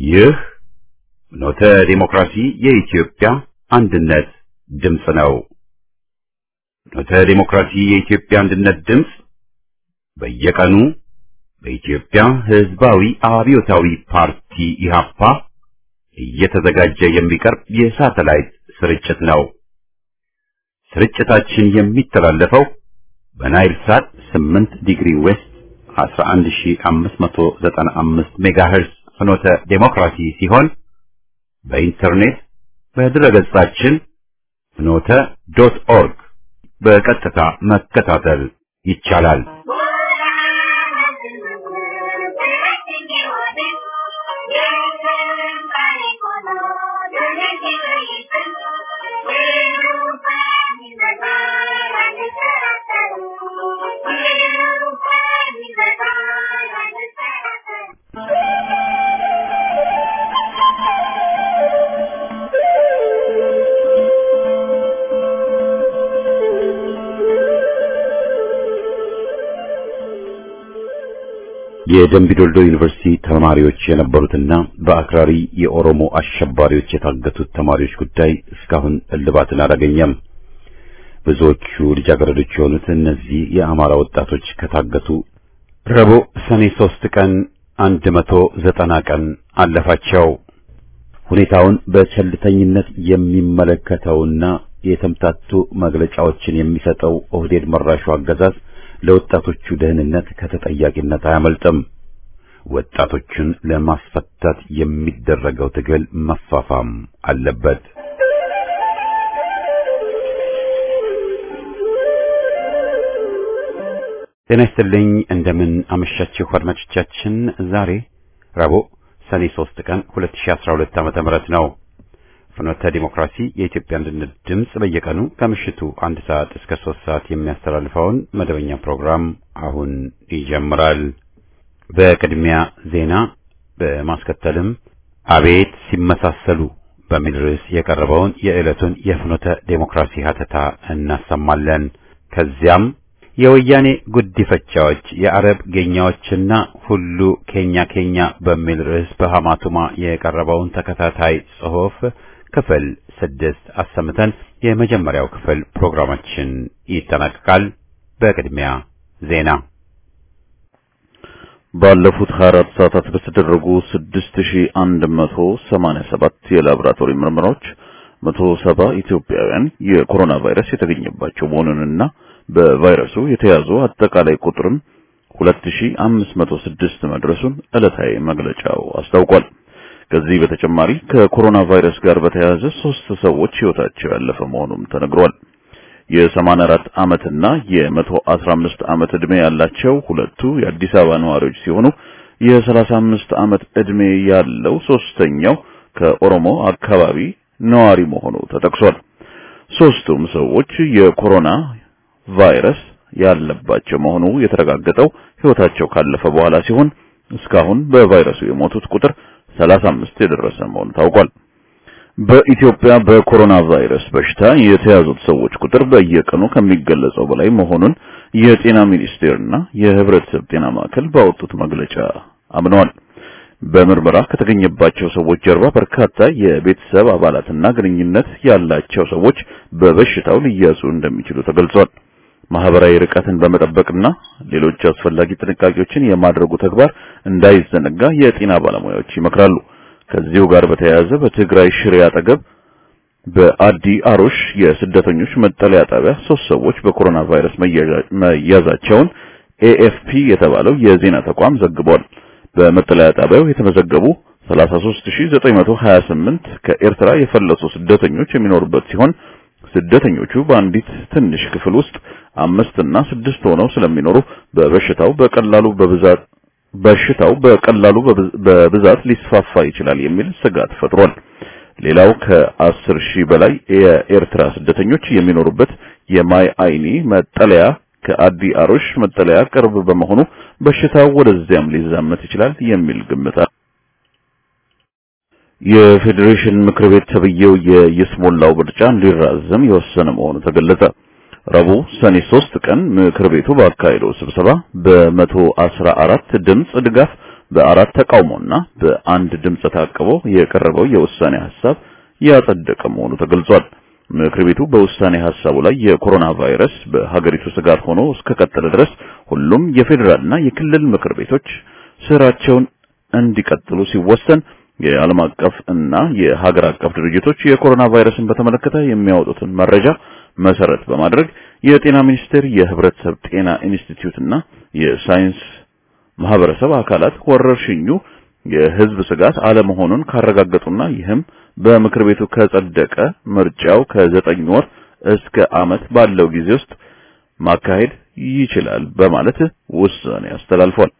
ይህ ኖተ ዲሞክራሲ የኢትዮጵያ አንድነት ድምፅ ነው። ኖተ ዲሞክራሲ የኢትዮጵያ አንድነት ድምፅ በየቀኑ በኢትዮጵያ ሕዝባዊ አብዮታዊ ፓርቲ ኢህአፓ እየተዘጋጀ የሚቀርብ የሳተላይት ስርጭት ነው። ስርጭታችን የሚተላለፈው በናይል ሳት 8 ዲግሪ ዌስት 11595 ሜጋሄርስ ፍኖተ ዴሞክራሲ ሲሆን በኢንተርኔት በድረገጻችን ፍኖተ ዶት ኦርግ በቀጥታ መከታተል ይቻላል። የደምቢ ዶልዶ ዩኒቨርሲቲ ተማሪዎች የነበሩትና በአክራሪ የኦሮሞ አሸባሪዎች የታገቱት ተማሪዎች ጉዳይ እስካሁን እልባትን አላገኘም። ብዙዎቹ ልጃገረዶች የሆኑት እነዚህ የአማራ ወጣቶች ከታገቱ ረቡዕ ሰኔ ሶስት ቀን አንድ መቶ ዘጠና ቀን አለፋቸው። ሁኔታውን በቸልተኝነት የሚመለከተውና የተምታቱ መግለጫዎችን የሚሰጠው ኦህዴድ መራሹ አገዛዝ ለወጣቶቹ ደህንነት ከተጠያቂነት አያመልጥም። ወጣቶቹን ለማስፈታት የሚደረገው ትግል መፋፋም አለበት። ጤና ይስጥልኝ። እንደምን አመሻችሁ አድማጮቻችን። ዛሬ ረቡዕ ሰኔ 3 ቀን 2012 ዓመተ ምህረት ነው። ፍኖተ ዲሞክራሲ የኢትዮጵያ አንድነት ድምፅ በየቀኑ ከምሽቱ አንድ ሰዓት እስከ ሶስት ሰዓት የሚያስተላልፈውን መደበኛ ፕሮግራም አሁን ይጀምራል። በቅድሚያ ዜና፣ በማስከተልም አቤት ሲመሳሰሉ በሚል ርዕስ የቀረበውን የዕለቱን የፍኖተ ዴሞክራሲ ሀተታ እናሰማለን። ከዚያም የወያኔ ጉዲፈቻዎች የአረብ ጌኛዎችና ሁሉ ኬኛ ኬኛ በሚል ርዕስ በሐማቱማ የቀረበውን ተከታታይ ጽሑፍ ክፍል ስድስት አሰምተን የመጀመሪያው ክፍል ፕሮግራማችን ይጠናቀቃል። በቅድሚያ ዜና። ባለፉት 24 ሰዓታት በተደረጉ 6187 የላቦራቶሪ ምርመራዎች 170 ኢትዮጵያውያን የኮሮና ቫይረስ የተገኘባቸው መሆኑንና በቫይረሱ የተያዙ አጠቃላይ ቁጥርም 2506 መድረሱን ዕለታዊ መግለጫው አስታውቋል። ከዚህ በተጨማሪ ከኮሮና ቫይረስ ጋር በተያያዘ ሶስት ሰዎች ሕይወታቸው ያለፈ መሆኑም ተነግሯል። የ84 ዓመትና የ115 ዓመት ዕድሜ ያላቸው ሁለቱ የአዲስ አበባ ነዋሪዎች ሲሆኑ የ35 ዓመት ዕድሜ ያለው ሶስተኛው ከኦሮሞ አካባቢ ነዋሪ መሆኑ ተጠቅሷል። ሶስቱም ሰዎች የኮሮና ቫይረስ ያለባቸው መሆኑ የተረጋገጠው ሕይወታቸው ካለፈ በኋላ ሲሆን እስካሁን በቫይረሱ የሞቱት ቁጥር 35 የደረሰ መሆኑ ታውቋል። በኢትዮጵያ በኮሮና ቫይረስ በሽታ የተያዙት ሰዎች ቁጥር በየቀኑ ከሚገለጸው በላይ መሆኑን የጤና ሚኒስቴርና የሕብረተሰብ ጤና ማዕከል ባወጡት መግለጫ አምነዋል። በምርመራ ከተገኘባቸው ሰዎች ጀርባ በርካታ የቤተሰብ አባላትና ግንኙነት ያላቸው ሰዎች በበሽታው ሊያዙ እንደሚችሉ ተገልጿል። ማህበራዊ ርቀትን በመጠበቅና ሌሎች አስፈላጊ ጥንቃቄዎችን የማድረጉ ተግባር እንዳይዘነጋ የጤና ባለሙያዎች ይመክራሉ። ከዚሁ ጋር በተያያዘ በትግራይ ሽሬ አጠገብ በአዲ አሮሽ የስደተኞች መጠለያ ጣቢያ ሶስት ሰዎች በኮሮና ቫይረስ መያዛቸውን ኤኤፍፒ የተባለው የዜና ተቋም ዘግቧል። በመጠለያ ጣቢያው የተመዘገቡ 33928 ከኤርትራ የፈለሱ ስደተኞች የሚኖሩበት ሲሆን ስደተኞቹ በአንዲት ትንሽ ክፍል ውስጥ አምስት እና ስድስት ሆነው ስለሚኖሩ በበሽታው በቀላሉ በብዛት በሽታው በቀላሉ በብዛት ሊስፋፋ ይችላል የሚል ስጋት ፈጥሯል። ሌላው ከአስር ሺህ በላይ የኤርትራ ስደተኞች የሚኖሩበት የማይ አይኒ መጠለያ ከአዲ አሮሽ መጠለያ ቅርብ በመሆኑ በሽታው ወደዚያም ሊዛመት ይችላል የሚል ግምት የፌዴሬሽን ምክር ቤት ተብዬው የይስሙላው ምርጫ እንዲራዘም የወሰነ መሆኑ ተገለጸ። ረቡዕ ሰኔ 3 ቀን ምክር ቤቱ ባካሄደው ስብሰባ በመቶ አስራ አራት ድምፅ ድጋፍ በአራት ተቃውሞና በአንድ ድምፅ ታቅቦ የቀረበው የውሳኔ ሐሳብ ያጸደቀ መሆኑ ተገልጿል። ምክር ቤቱ በውሳኔ ሐሳቡ ላይ የኮሮና ቫይረስ በሀገሪቱ ስጋት ሆኖ እስከቀጠለ ድረስ ሁሉም የፌዴራልና የክልል ምክር ቤቶች ስራቸውን እንዲቀጥሉ ሲወሰን የዓለም አቀፍ እና የሀገር አቀፍ ድርጅቶች የኮሮና ቫይረስን በተመለከተ የሚያወጡትን መረጃ መሰረት በማድረግ የጤና ሚኒስቴር፣ የህብረተሰብ ጤና ኢንስቲትዩት እና የሳይንስ ማህበረሰብ አካላት ወረርሽኙ የህዝብ ስጋት አለመሆኑን ካረጋገጡና ይህም በምክር ቤቱ ከጸደቀ ምርጫው ከዘጠኝ ወር እስከ ዓመት ባለው ጊዜ ውስጥ ማካሄድ ይችላል በማለት ውሳኔ አስተላልፏል።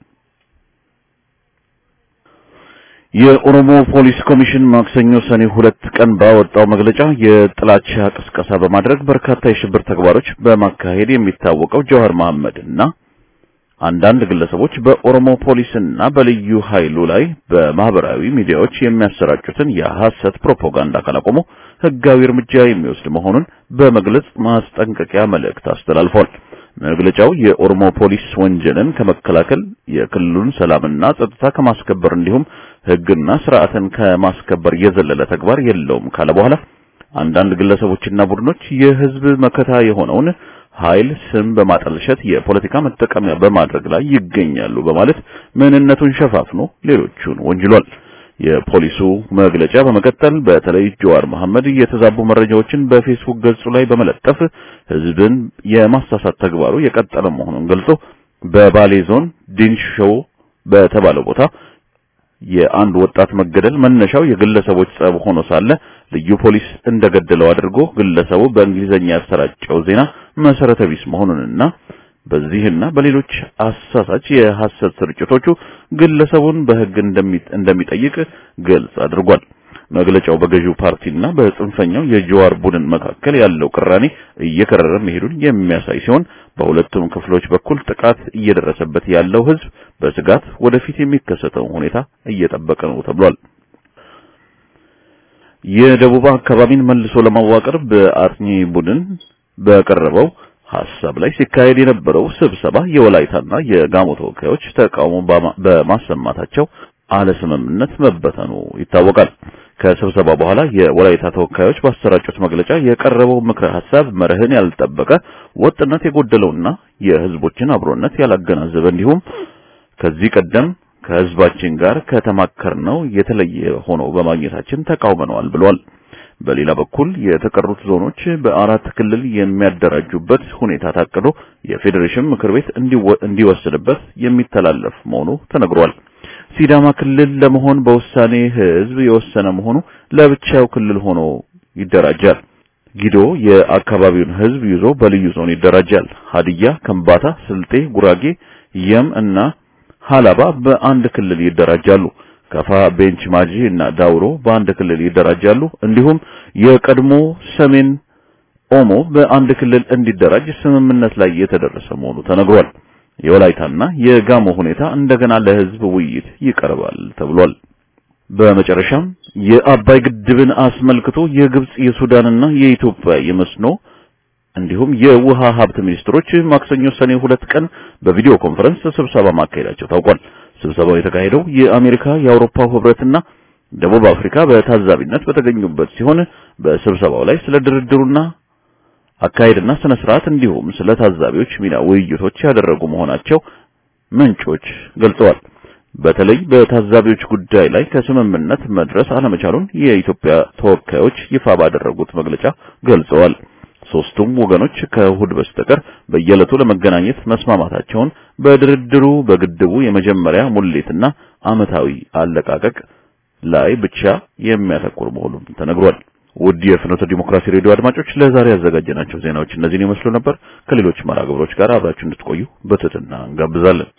የኦሮሞ ፖሊስ ኮሚሽን ማክሰኞ ሰኔ ሁለት ቀን ባወጣው መግለጫ የጥላቻ ቅስቀሳ በማድረግ በርካታ የሽብር ተግባሮች በማካሄድ የሚታወቀው ጀዋር መሐመድ እና አንዳንድ ግለሰቦች በኦሮሞ ፖሊስና በልዩ ኃይሉ ላይ በማህበራዊ ሚዲያዎች የሚያሰራጩትን የሐሰት ፕሮፓጋንዳ ካላቆሙ ህጋዊ እርምጃ የሚወስድ መሆኑን በመግለጽ ማስጠንቀቂያ መልእክት አስተላልፏል። መግለጫው የኦሮሞ ፖሊስ ወንጀልን ከመከላከል የክልሉን ሰላምና ጸጥታ ከማስከበር እንዲሁም ህግና ስርዓትን ከማስከበር የዘለለ ተግባር የለውም ካለ በኋላ አንዳንድ ግለሰቦችና ቡድኖች የህዝብ መከታ የሆነውን ኃይል ስም በማጠልሸት የፖለቲካ መጠቀሚያ በማድረግ ላይ ይገኛሉ በማለት ምንነቱን ሸፋፍኖ ሌሎቹን ወንጅሏል። የፖሊሱ መግለጫ በመቀጠል በተለይ ጀዋር መሐመድ የተዛቡ መረጃዎችን በፌስቡክ ገጹ ላይ በመለጠፍ ህዝብን የማሳሳት ተግባሩ የቀጠለ መሆኑን ገልጾ በባሌ ዞን ዲንሾ በተባለው ቦታ የአንድ ወጣት መገደል መነሻው የግለሰቦች ጸብ ሆኖ ሳለ ልዩ ፖሊስ እንደገደለው አድርጎ ግለሰቡ በእንግሊዘኛ ያሰራጨው ዜና መሰረተ ቢስ መሆኑንና በዚህና በሌሎች አሳሳች የሐሰት ስርጭቶቹ ግለሰቡን በህግ እንደሚጠይቅ ግልጽ አድርጓል። መግለጫው በገዢው ፓርቲና በጽንፈኛው የጀዋር ቡድን መካከል ያለው ቅራኔ እየከረረ መሄዱን የሚያሳይ ሲሆን በሁለቱም ክፍሎች በኩል ጥቃት እየደረሰበት ያለው ህዝብ በስጋት ወደፊት የሚከሰተውን ሁኔታ እየጠበቀ ነው ተብሏል። የደቡብ አካባቢን መልሶ ለማዋቀር በአጥኚ ቡድን በቀረበው ሐሳብ ላይ ሲካሄድ የነበረው ስብሰባ የወላይታና የጋሞ ተወካዮች ተቃውሞ በማሰማታቸው አለስምምነት መበተኑ ይታወቃል። ከስብሰባ በኋላ የወላይታ ተወካዮች ባሰራጩት መግለጫ የቀረበው ምክረ ሐሳብ መርህን ያልጠበቀ ወጥነት የጎደለውና የህዝቦችን አብሮነት ያላገናዘበ እንዲሁም ከዚህ ቀደም ከህዝባችን ጋር ከተማከርነው የተለየ ሆኖ በማግኘታችን ተቃውመነዋል ብሏል። በሌላ በኩል የተቀሩት ዞኖች በአራት ክልል የሚያደራጁበት ሁኔታ ታቅዶ የፌዴሬሽን ምክር ቤት እንዲወስንበት የሚተላለፍ መሆኑ ተነግሯል። ሲዳማ ክልል ለመሆን በውሳኔ ህዝብ የወሰነ መሆኑ ለብቻው ክልል ሆኖ ይደራጃል። ጊዶ የአካባቢውን ህዝብ ይዞ በልዩ ዞን ይደራጃል። ሀዲያ፣ ከምባታ፣ ስልጤ፣ ጉራጌ፣ የም እና ሀላባ በአንድ ክልል ይደራጃሉ። ከፋ፣ ቤንች ማጂ እና ዳውሮ በአንድ ክልል ይደራጃሉ። እንዲሁም የቀድሞ ሰሜን ኦሞ በአንድ ክልል እንዲደራጅ ስምምነት ላይ የተደረሰ መሆኑ ተነግሯል። የወላይታና የጋሞ ሁኔታ እንደገና ለህዝብ ውይይት ይቀርባል ተብሏል። በመጨረሻም የአባይ ግድብን አስመልክቶ የግብጽ የሱዳንና የኢትዮጵያ የመስኖ እንዲሁም የውሃ ሀብት ሚኒስትሮች ማክሰኞ ሰኔ ሁለት ቀን በቪዲዮ ኮንፈረንስ ስብሰባ ማካሄዳቸው ታውቋል። ስብሰባው የተካሄደው የአሜሪካ የአውሮፓው ህብረትና ደቡብ አፍሪካ በታዛቢነት በተገኙበት ሲሆን በስብሰባው ላይ ስለ ድርድሩና አካሄድና ስነ ስርዓት እንዲሁም ስለ ታዛቢዎች ሚና ውይይቶች ያደረጉ መሆናቸው ምንጮች ገልጸዋል። በተለይ በታዛቢዎች ጉዳይ ላይ ከስምምነት መድረስ አለመቻሉን የኢትዮጵያ ተወካዮች ይፋ ባደረጉት መግለጫ ገልጸዋል። ሶስቱም ወገኖች ከእሁድ በስተቀር በየዕለቱ ለመገናኘት መስማማታቸውን በድርድሩ በግድቡ የመጀመሪያ ሙሌትና ዓመታዊ አለቃቀቅ ላይ ብቻ የሚያተኩር መሆኑን ተነግሯል። ውድ የፍኖተ ዲሞክራሲ ሬዲዮ አድማጮች ለዛሬ ያዘጋጀናቸው ዜናዎች እነዚህን ይመስሉ ነበር። ከሌሎች መርሃ ግብሮች ጋር አብራችሁ እንድትቆዩ በትህትና እንጋብዛለን።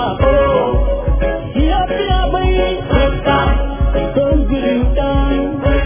Yeah.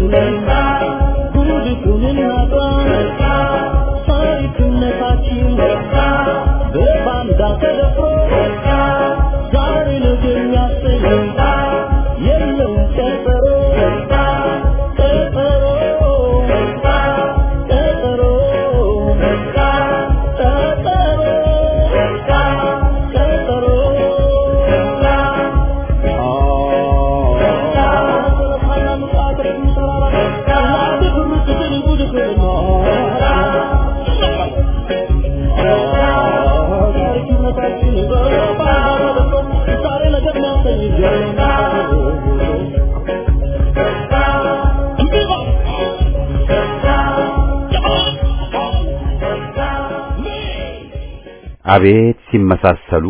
አቤት ሲመሳሰሉ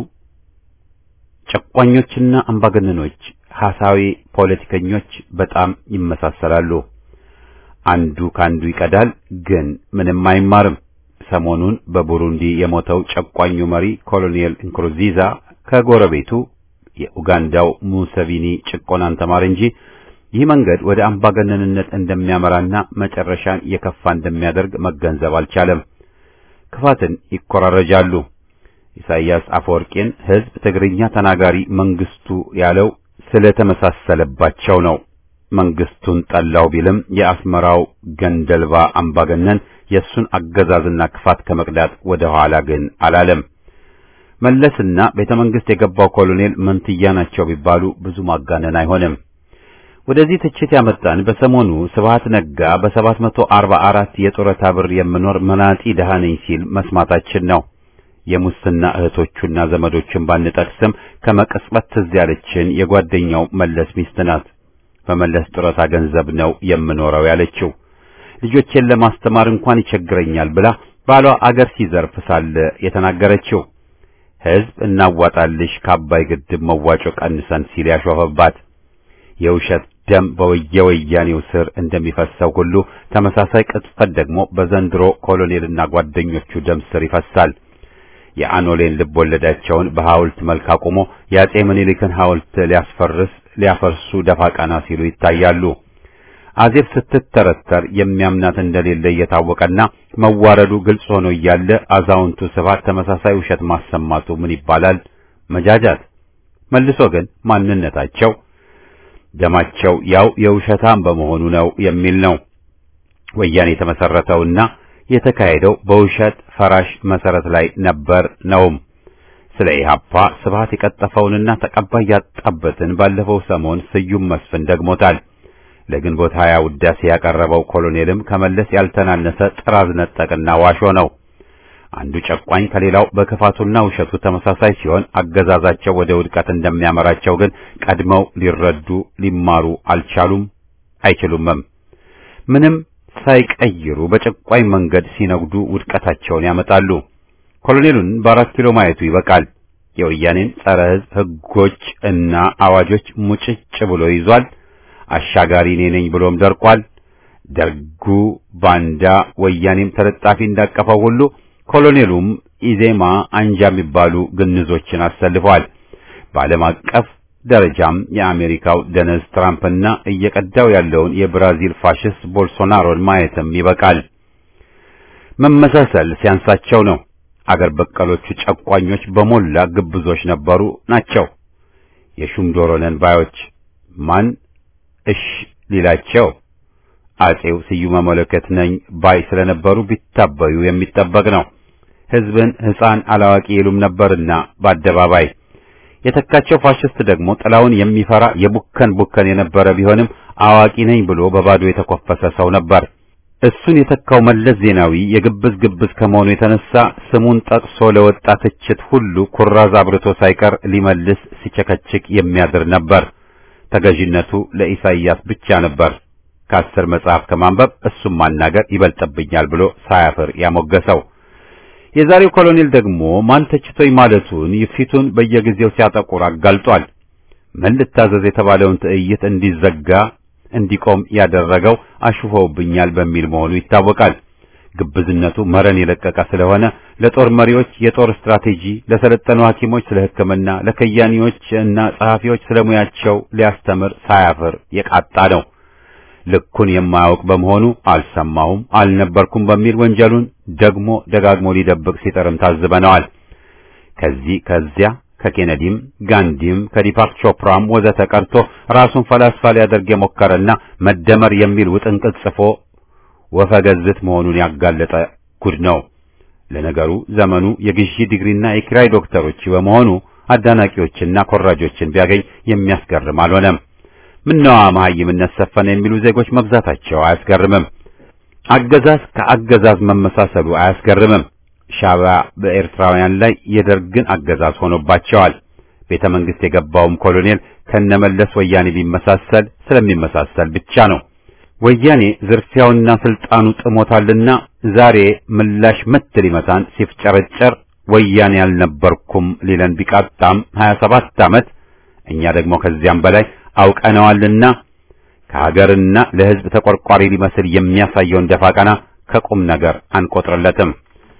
ጨቋኞችና አምባገነኖች ሐሳዊ ፖለቲከኞች በጣም ይመሳሰላሉ። አንዱ ካንዱ ይቀዳል፣ ግን ምንም አይማርም። ሰሞኑን በቡሩንዲ የሞተው ጨቋኙ መሪ ኮሎኔል እንክሩዚዛ ከጎረቤቱ የኡጋንዳው ሙሰቪኒ ጭቆናን ተማር እንጂ ይህ መንገድ ወደ አምባገነንነት እንደሚያመራና መጨረሻን የከፋ እንደሚያደርግ መገንዘብ አልቻለም። ክፋትን ይኮራረጃሉ። ኢሳይያስ አፈወርቄን ሕዝብ ትግርኛ ተናጋሪ መንግስቱ ያለው ስለተመሳሰለባቸው ነው። መንግስቱን ጠላው ቢልም የአስመራው ገንደልባ አምባገነን የእሱን አገዛዝና ክፋት ከመቅዳት ወደ ኋላ ግን አላለም። መለስና ቤተ መንግስት የገባው ኮሎኔል መንትያ ናቸው ቢባሉ ብዙ ማጋነን አይሆንም። ወደዚህ ትችት ያመጣን በሰሞኑ ስብሃት ነጋ በሰባት መቶ አርባ አራት የጡረታ ብር የምኖር መናጢ ደሃ ነኝ ሲል መስማታችን ነው። የሙስና እህቶቹና ዘመዶቹን ባንጠቅስም ከመቀስበት ትዝ ያለችን የጓደኛው መለስ ሚስት ናት። በመለስ ጡረታ ገንዘብ ነው የምኖረው ያለችው። ልጆቼን ለማስተማር እንኳን ይቸግረኛል ብላ ባሏ አገር ሲዘርፍ ሳለ የተናገረችው። ሕዝብ እናዋጣልሽ ከአባይ ግድብ መዋጮ ቀንሰን ሲል ያሾፈባት የውሸት ደም በወየወያኔው ስር እንደሚፈሰው ሁሉ ተመሳሳይ ቅጥፈት ደግሞ በዘንድሮ ኮሎኔልና ጓደኞቹ ደም ስር ይፈሳል። የአኖሌን ልብ ወለዳቸውን በሐውልት መልክ አቁሞ የአጼ ምኒልክን ሐውልት ሊያስፈርስ ሊያፈርሱ ደፋ ቀና ሲሉ ይታያሉ። አዜብ ስትተረተር የሚያምናት እንደሌለ እየታወቀና መዋረዱ ግልጽ ሆኖ እያለ አዛውንቱ ስብሐት ተመሳሳይ ውሸት ማሰማቱ ምን ይባላል? መጃጃት። መልሶ ግን ማንነታቸው ደማቸው ያው የውሸታም በመሆኑ ነው የሚል ነው። ወያኔ የተመሰረተውና የተካሄደው በውሸት ፈራሽ መሰረት ላይ ነበር ነውም። ስለ ኢህአፓ ስብሐት የቀጠፈውንና ተቀባይ ያጣበትን ባለፈው ሰሞን ስዩም መስፍን ደግሞታል። ለግንቦት ሀያ ውዳሴ ያቀረበው ኮሎኔልም ከመለስ ያልተናነሰ ጥራዝ ነጠቅና ዋሾ ነው። አንዱ ጨቋኝ ከሌላው በክፋቱና ውሸቱ ተመሳሳይ ሲሆን አገዛዛቸው ወደ ውድቀት እንደሚያመራቸው ግን ቀድመው ሊረዱ ሊማሩ አልቻሉም፣ አይችሉምም። ምንም ሳይቀይሩ በጨቋኝ መንገድ ሲነጉዱ ውድቀታቸውን ያመጣሉ። ኮሎኔሉን በአራት ኪሎ ማየቱ ይበቃል። የወያኔን ጸረ ሕዝብ ሕጎች እና አዋጆች ሙጭጭ ብሎ ይዟል። አሻጋሪ እኔ ነኝ ብሎም ደርቋል። ደርጉ ባንዳ ወያኔም ተለጣፊ እንዳቀፈው ሁሉ ኮሎኔሉም ኢዜማ አንጃ የሚባሉ ግንዞችን አሰልፈዋል። በዓለም አቀፍ ደረጃም የአሜሪካው ደነዝ ትራምፕና እየቀዳው ያለውን የብራዚል ፋሽስት ቦልሶናሮን ማየትም ይበቃል። መመሳሰል ሲያንሳቸው ነው። አገር በቀሎቹ ጨቋኞች በሞላ ግብዞች ነበሩ ናቸው። የሹም ዶሮ ነን ባዮች ማን እሽ ሊላቸው አጼው ስዩመ መለኮት ነኝ ባይ ስለነበሩ ቢታበዩ የሚጠበቅ ነው። ሕዝብን ሕፃን አላዋቂ ይሉም ነበርና በአደባባይ የተካቸው ፋሽስት ደግሞ ጥላውን የሚፈራ የቡከን ቡከን የነበረ ቢሆንም አዋቂ ነኝ ብሎ በባዶ የተኮፈሰ ሰው ነበር። እሱን የተካው መለስ ዜናዊ የግብዝ ግብዝ ከመሆኑ የተነሳ ስሙን ጠቅሶ ለወጣ ትችት ሁሉ ኩራዝ አብርቶ ሳይቀር ሊመልስ ሲቸከችክ የሚያድር ነበር። ተገዥነቱ ለኢሳይያስ ብቻ ነበር። ከአስር መጽሐፍ ከማንበብ እሱም ማናገር ይበልጥብኛል ብሎ ሳያፍር ያሞገሰው። የዛሬው ኮሎኔል ደግሞ ማን ተችቶኝ ማለቱን ፊቱን በየጊዜው ሲያጠቁር አጋልጧል። ምን ልታዘዝ የተባለውን ትዕይት እንዲዘጋ እንዲቆም ያደረገው አሽፎውብኛል በሚል መሆኑ ይታወቃል። ግብዝነቱ መረን የለቀቀ ስለሆነ ለጦር መሪዎች የጦር ስትራቴጂ፣ ለሰለጠኑ ሐኪሞች ስለ ሕክምና፣ ለከያኒዎች እና ጸሐፊዎች ስለ ሙያቸው ሊያስተምር ሳያፍር የቃጣ ነው። ልኩን የማያውቅ በመሆኑ አልሰማሁም፣ አልነበርኩም በሚል ወንጀሉን ደግሞ ደጋግሞ ሊደብቅ ሲጥርም ታዝበነዋል። ከዚህ ከዚያ ከኬነዲም ጋንዲም ከዲፓክ ቾፕራም ወዘተ ቀርቶ ራሱን ፈላስፋ ሊያደርግ የሞከረና መደመር የሚል ውጥንቅጥ ጽፎ ወፈገዝት መሆኑን ያጋለጠ ጉድ ነው። ለነገሩ ዘመኑ የግዢ ዲግሪና የኪራይ ዶክተሮች በመሆኑ አዳናቂዎችና ኮራጆችን ቢያገኝ የሚያስገርም አልሆነም። ምነዋ መሐይምነት ሰፈነ የሚሉ ዜጎች መብዛታቸው አያስገርምም። አገዛዝ ከአገዛዝ መመሳሰሉ አያስገርምም። ሻዕቢያ በኤርትራውያን ላይ የደርግን አገዛዝ ሆኖባቸዋል። ቤተ መንግስት የገባውም ኮሎኔል ከነመለስ ወያኔ ቢመሳሰል ስለሚመሳሰል ብቻ ነው። ወያኔ ዝርፊያውና ስልጣኑ ጥሞታልና ዛሬ ምላሽ ምት ሊመታን ሲፍጨረጨር ወያኔ ያልነበርኩም ሊለን ቢቃጣም 27 ዓመት እኛ ደግሞ ከዚያም በላይ አውቀነዋልና ከሀገርና ለሕዝብ ተቆርቋሪ ሊመስል የሚያሳየውን ደፋ ቀና ከቁም ነገር አንቆጥርለትም።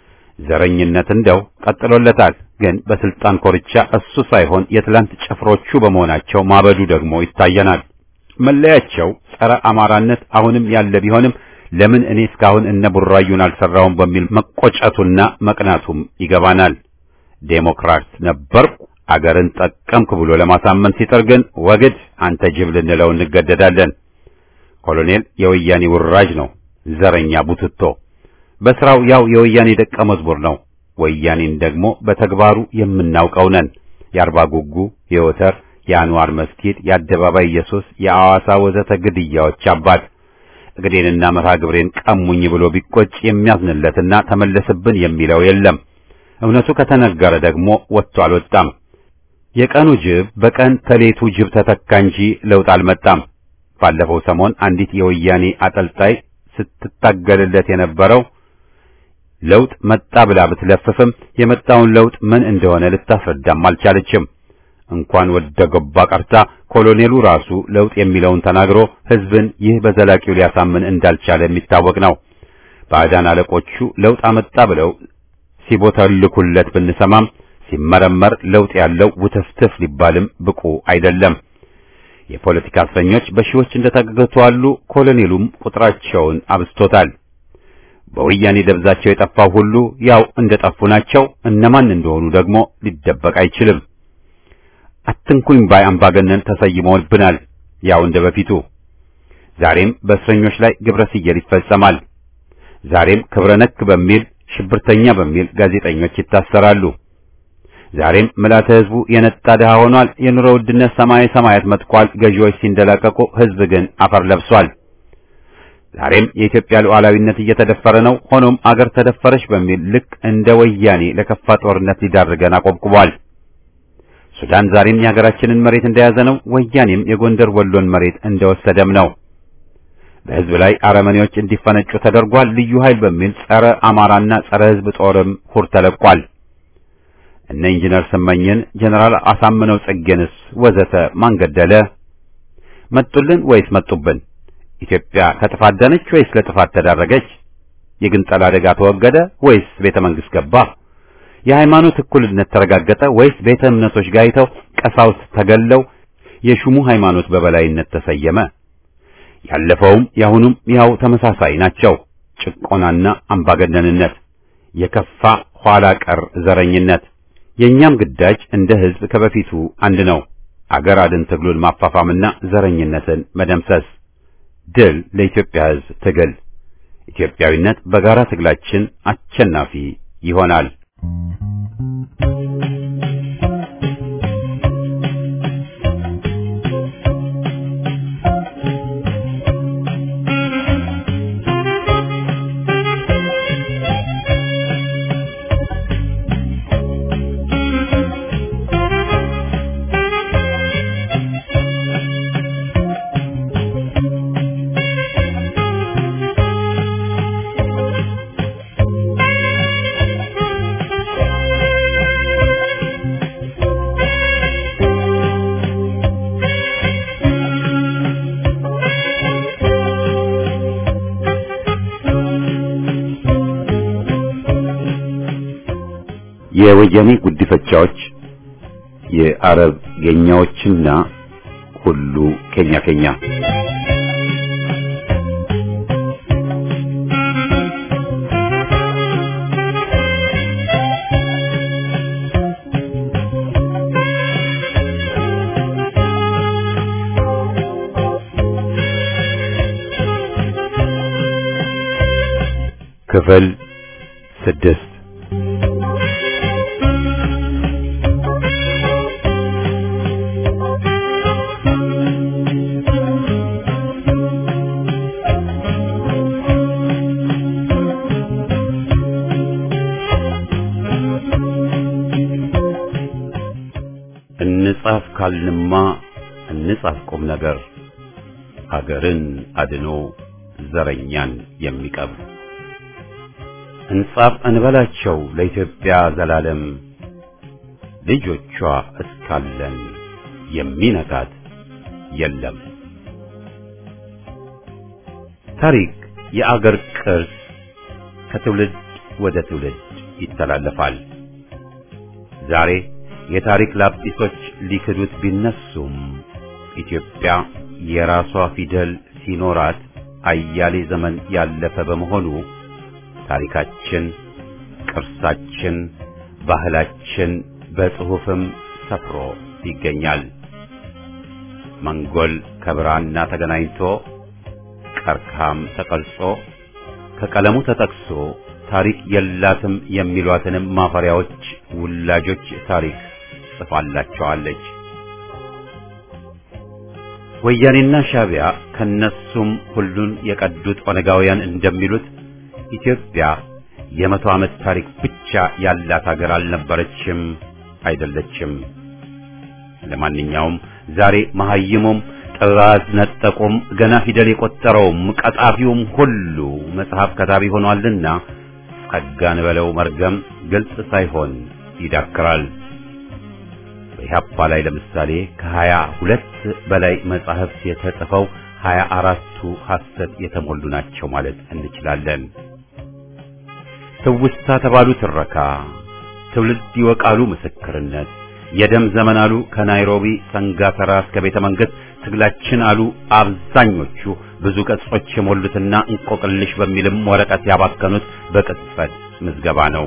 ዘረኝነት እንደው ቀጥሎለታል። ግን በስልጣን ኮርቻ እሱ ሳይሆን የትላንት ጭፍሮቹ በመሆናቸው ማበዱ ደግሞ ይታየናል። መለያቸው ጸረ አማራነት አሁንም ያለ ቢሆንም ለምን እኔ እስካሁን እነ ቡራዩን አልሰራውም በሚል መቆጨቱና መቅናቱም ይገባናል። ዴሞክራት ነበርኩ አገርን ጠቀምክ ብሎ ለማሳመን ሲጥር ግን ወግድ አንተ ጅብ ልንለው እንገደዳለን። ኮሎኔል የወያኔ ውራጅ ነው፣ ዘረኛ ቡትቶ በስራው ያው የወያኔ ደቀ መዝሙር ነው። ወያኔን ደግሞ በተግባሩ የምናውቀው ነን። የአርባ ጉጉ፣ የወተር፣ የአንዋር መስጊድ፣ የአደባባይ ኢየሱስ፣ የአዋሳ ወዘተ ግድያዎች አባት እግዴንና መርሃ ግብሬን ቀሙኝ ብሎ ቢቆጭ የሚያዝንለትና ተመለስብን የሚለው የለም። እውነቱ ከተነገረ ደግሞ ወጥቶ አልወጣም። የቀኑ ጅብ በቀን ተሌቱ ጅብ ተተካ እንጂ ለውጥ አልመጣም። ባለፈው ሰሞን አንዲት የወያኔ አጠልጣይ ስትታገልለት የነበረው ለውጥ መጣ ብላ ብትለፍፍም የመጣውን ለውጥ ምን እንደሆነ ልታስረዳም አልቻለችም። እንኳን ወደ ገባ ቀርታ ኮሎኔሉ ራሱ ለውጥ የሚለውን ተናግሮ ሕዝብን ይህ በዘላቂው ሊያሳምን እንዳልቻለ የሚታወቅ ነው። ባዕዳን አለቆቹ ለውጥ አመጣ ብለው ሲቦተልኩለት ብንሰማም ሲመረመር ለውጥ ያለው ውትፍትፍ ሊባልም ብቁ አይደለም። የፖለቲካ እስረኞች በሺዎች እንደታገቱ አሉ። ኮሎኔሉም ቁጥራቸውን አብዝቶታል። በወያኔ ደብዛቸው የጠፋው ሁሉ ያው እንደጠፉ ናቸው። እነማን እንደሆኑ ደግሞ ሊደበቅ አይችልም። አትንኩኝ ባይ አምባገነን ተሰይመውብናል። ያው እንደ በፊቱ ዛሬም በእስረኞች ላይ ግብረ ስየል ይፈጸማል። ዛሬም ክብረ ነክ በሚል ሽብርተኛ በሚል ጋዜጠኞች ይታሰራሉ። ዛሬም ምልዓተ ሕዝቡ የነጣ ድሃ ሆኗል። የኑሮ ውድነት ሰማይ ሰማያት መጥቋል። ገዢዎች ሲንደላቀቁ፣ ሕዝብ ግን አፈር ለብሷል። ዛሬም የኢትዮጵያ ሉዓላዊነት እየተደፈረ ነው። ሆኖም አገር ተደፈረች በሚል ልክ እንደ ወያኔ ለከፋ ጦርነት ሊዳርገን አቆብቁቧል። ሱዳን ዛሬም የሀገራችንን መሬት እንደያዘ ነው። ወያኔም የጎንደር ወሎን መሬት እንደወሰደም ነው። በሕዝብ ላይ አረመኔዎች እንዲፈነጩ ተደርጓል። ልዩ ኃይል በሚል ጸረ አማራና ጸረ ሕዝብ ጦርም ሁር ተለቋል። እነ ኢንጂነር ስመኝን ጀነራል አሳምነው ጽጌንስ ወዘተ ማን ገደለ? መጡልን ወይስ መጡብን? ኢትዮጵያ ከጥፋት ዳነች ወይስ ለጥፋት ተዳረገች? የግንጠላ አደጋ ተወገደ ወይስ ቤተ መንግሥት ገባ? የሃይማኖት እኩልነት ተረጋገጠ ወይስ ቤተ እምነቶች ጋይተው ቀሳውስት ተገለው የሹሙ ሃይማኖት በበላይነት ተሰየመ? ያለፈውም ያሁኑም ያው ተመሳሳይ ናቸው። ጭቆናና አምባገነንነት፣ የከፋ ኋላ ቀር ዘረኝነት። የእኛም ግዳጅ እንደ ሕዝብ ከበፊቱ አንድ ነው። አገር አድን ትግሉን ማፋፋምና ዘረኝነትን መደምሰስ። ድል ለኢትዮጵያ ሕዝብ ትግል። ኢትዮጵያዊነት በጋራ ትግላችን አሸናፊ ይሆናል። የወያኔ ጉዲፈቻዎች የአረብ ገኛዎችና ሁሉ ኬኛ ኬኛ ክፍል ስድስት እንጻፍ ካልንማ እንጻፍ ቁም ነገር አገርን አድኖ ዘረኛን የሚቀብር እንጻፍ እንበላቸው ለኢትዮጵያ ዘላለም ልጆቿ እስካለን የሚነካት የለም። ታሪክ የአገር ቅርስ ከትውልድ ወደ ትውልድ ይተላለፋል። ዛሬ የታሪክ ላጲሶች ሊክዱት ቢነሱም ኢትዮጵያ የራሷ ፊደል ሲኖራት አያሌ ዘመን ያለፈ በመሆኑ ታሪካችን፣ ቅርሳችን፣ ባህላችን በጽሑፍም ሰፍሮ ይገኛል። መንጎል ከብራና ተገናኝቶ ቀርካም ተቀርጾ ከቀለሙ ተጠቅሶ ታሪክ የላትም የሚሏትንም ማፈሪያዎች ውላጆች ታሪክ ጽፋላቸዋለች። ወያኔና ሻቢያ ከነሱም ሁሉን የቀዱት ኦነጋውያን እንደሚሉት ኢትዮጵያ የመቶ ዓመት ታሪክ ብቻ ያላት ሀገር አልነበረችም፣ አይደለችም። ለማንኛውም ዛሬ መሐይሙም ጥራዝ ነጠቁም ገና ፊደል የቆጠረውም ቀጣፊውም ሁሉ መጽሐፍ ከታቢ ሆኗልና ጸጋን በለው መርገም ግልጽ ሳይሆን ይዳክራል። በኢህአፓ ላይ ለምሳሌ ከሀያ ሁለት በላይ መጻሕፍት የተጽፈው ሀያ አራቱ ሐሰት የተሞሉ ናቸው ማለት እንችላለን። ትውስታ ተባሉ ትረካ፣ ትውልድ ይወቃሉ ምስክርነት፣ የደም ዘመን አሉ ከናይሮቢ ሰንጋተራ እስከ ቤተ መንግሥት ትግላችን አሉ አብዛኞቹ ብዙ ገጾች የሞሉትና እንቆቅልሽ በሚልም ወረቀት ያባከኑት በቅጽበት ምዝገባ ነው።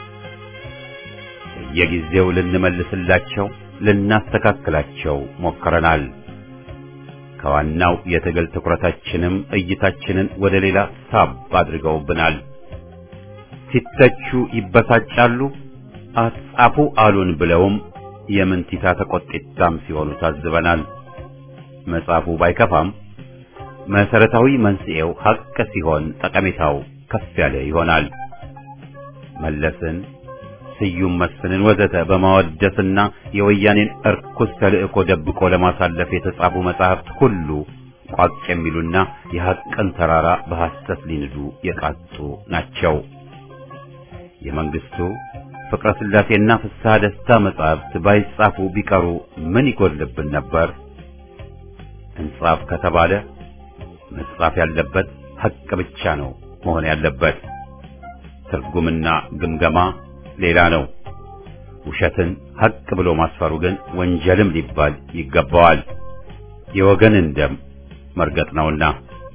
የጊዜው ልንመልስላቸው ልናስተካክላቸው ሞክረናል። ከዋናው የትግል ትኩረታችንም እይታችንን ወደ ሌላ ሳብ አድርገውብናል። ሲተቹ ይበሳጫሉ፣ አጻፉ አሉን ብለውም የምንቲታ ተቆጢታም ሲሆኑ ታዝበናል። መጽሐፉ ባይከፋም መሰረታዊ መንስኤው ሐቅ ሲሆን ጠቀሜታው ከፍ ያለ ይሆናል። መለስን፣ ስዩም መስፍንን ወዘተ በማወደስና የወያኔን እርኩስ ተልእኮ ደብቆ ለማሳለፍ የተጻፉ መጻሕፍት ሁሉ ቋቅ የሚሉና የሐቅን ተራራ በሐሰት ሊንዱ የቃጡ ናቸው። የመንግስቱ ፍቅረ ሥላሴና ፍስሐ ደስታ መጻሕፍት ባይጻፉ ቢቀሩ ምን ይጎድልብን ነበር? እንጻፍ ከተባለ መጻፍ ያለበት ሐቅ ብቻ ነው መሆን ያለበት። ትርጉምና ግምገማ ሌላ ነው። ውሸትን ሐቅ ብሎ ማስፈሩ ግን ወንጀልም ሊባል ይገባዋል። የወገንን ደም መርገጥ ነውና።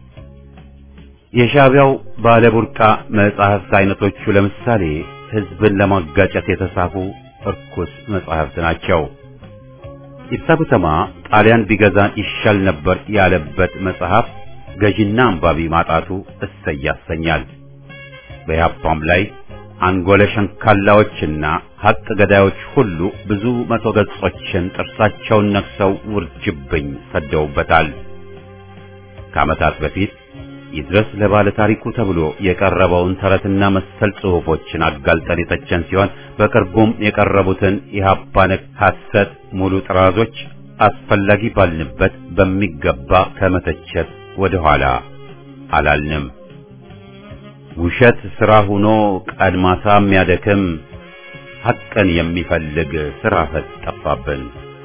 የሻዕቢያው ባለቡርቃ መጻሕፍት አይነቶቹ ለምሳሌ ሕዝብን ለማጋጨት የተጻፉ እርኩስ መጻሕፍት ናቸው። ኢብሳ ጉተማ ጣሊያን ቢገዛን ይሻል ነበር ያለበት መጽሐፍ ገዢና አንባቢ ማጣቱ እሰይ ያሰኛል። በያፓም ላይ አንጎለ ሸንካላዎችና ሐቅ ገዳዮች ሁሉ ብዙ መቶ ገጾችን ጥርሳቸውን ነክሰው ውርጅብኝ ሰደውበታል። ከዓመታት በፊት ይድረስ ለባለ ታሪኩ ተብሎ የቀረበውን ተረትና መሰል ጽሑፎችን አጋልጠን የተቸን ሲሆን በቅርቡም የቀረቡትን የኢህአፓ ነክ ሐሰት ሙሉ ጥራዞች አስፈላጊ ባልንበት በሚገባ ከመተቸት ወደ ኋላ አላልንም። ውሸት ሥራ ሆኖ ቀን ማታ የሚያደክም ሐቅን የሚፈልግ ሥራ ፈት ጠፋብን።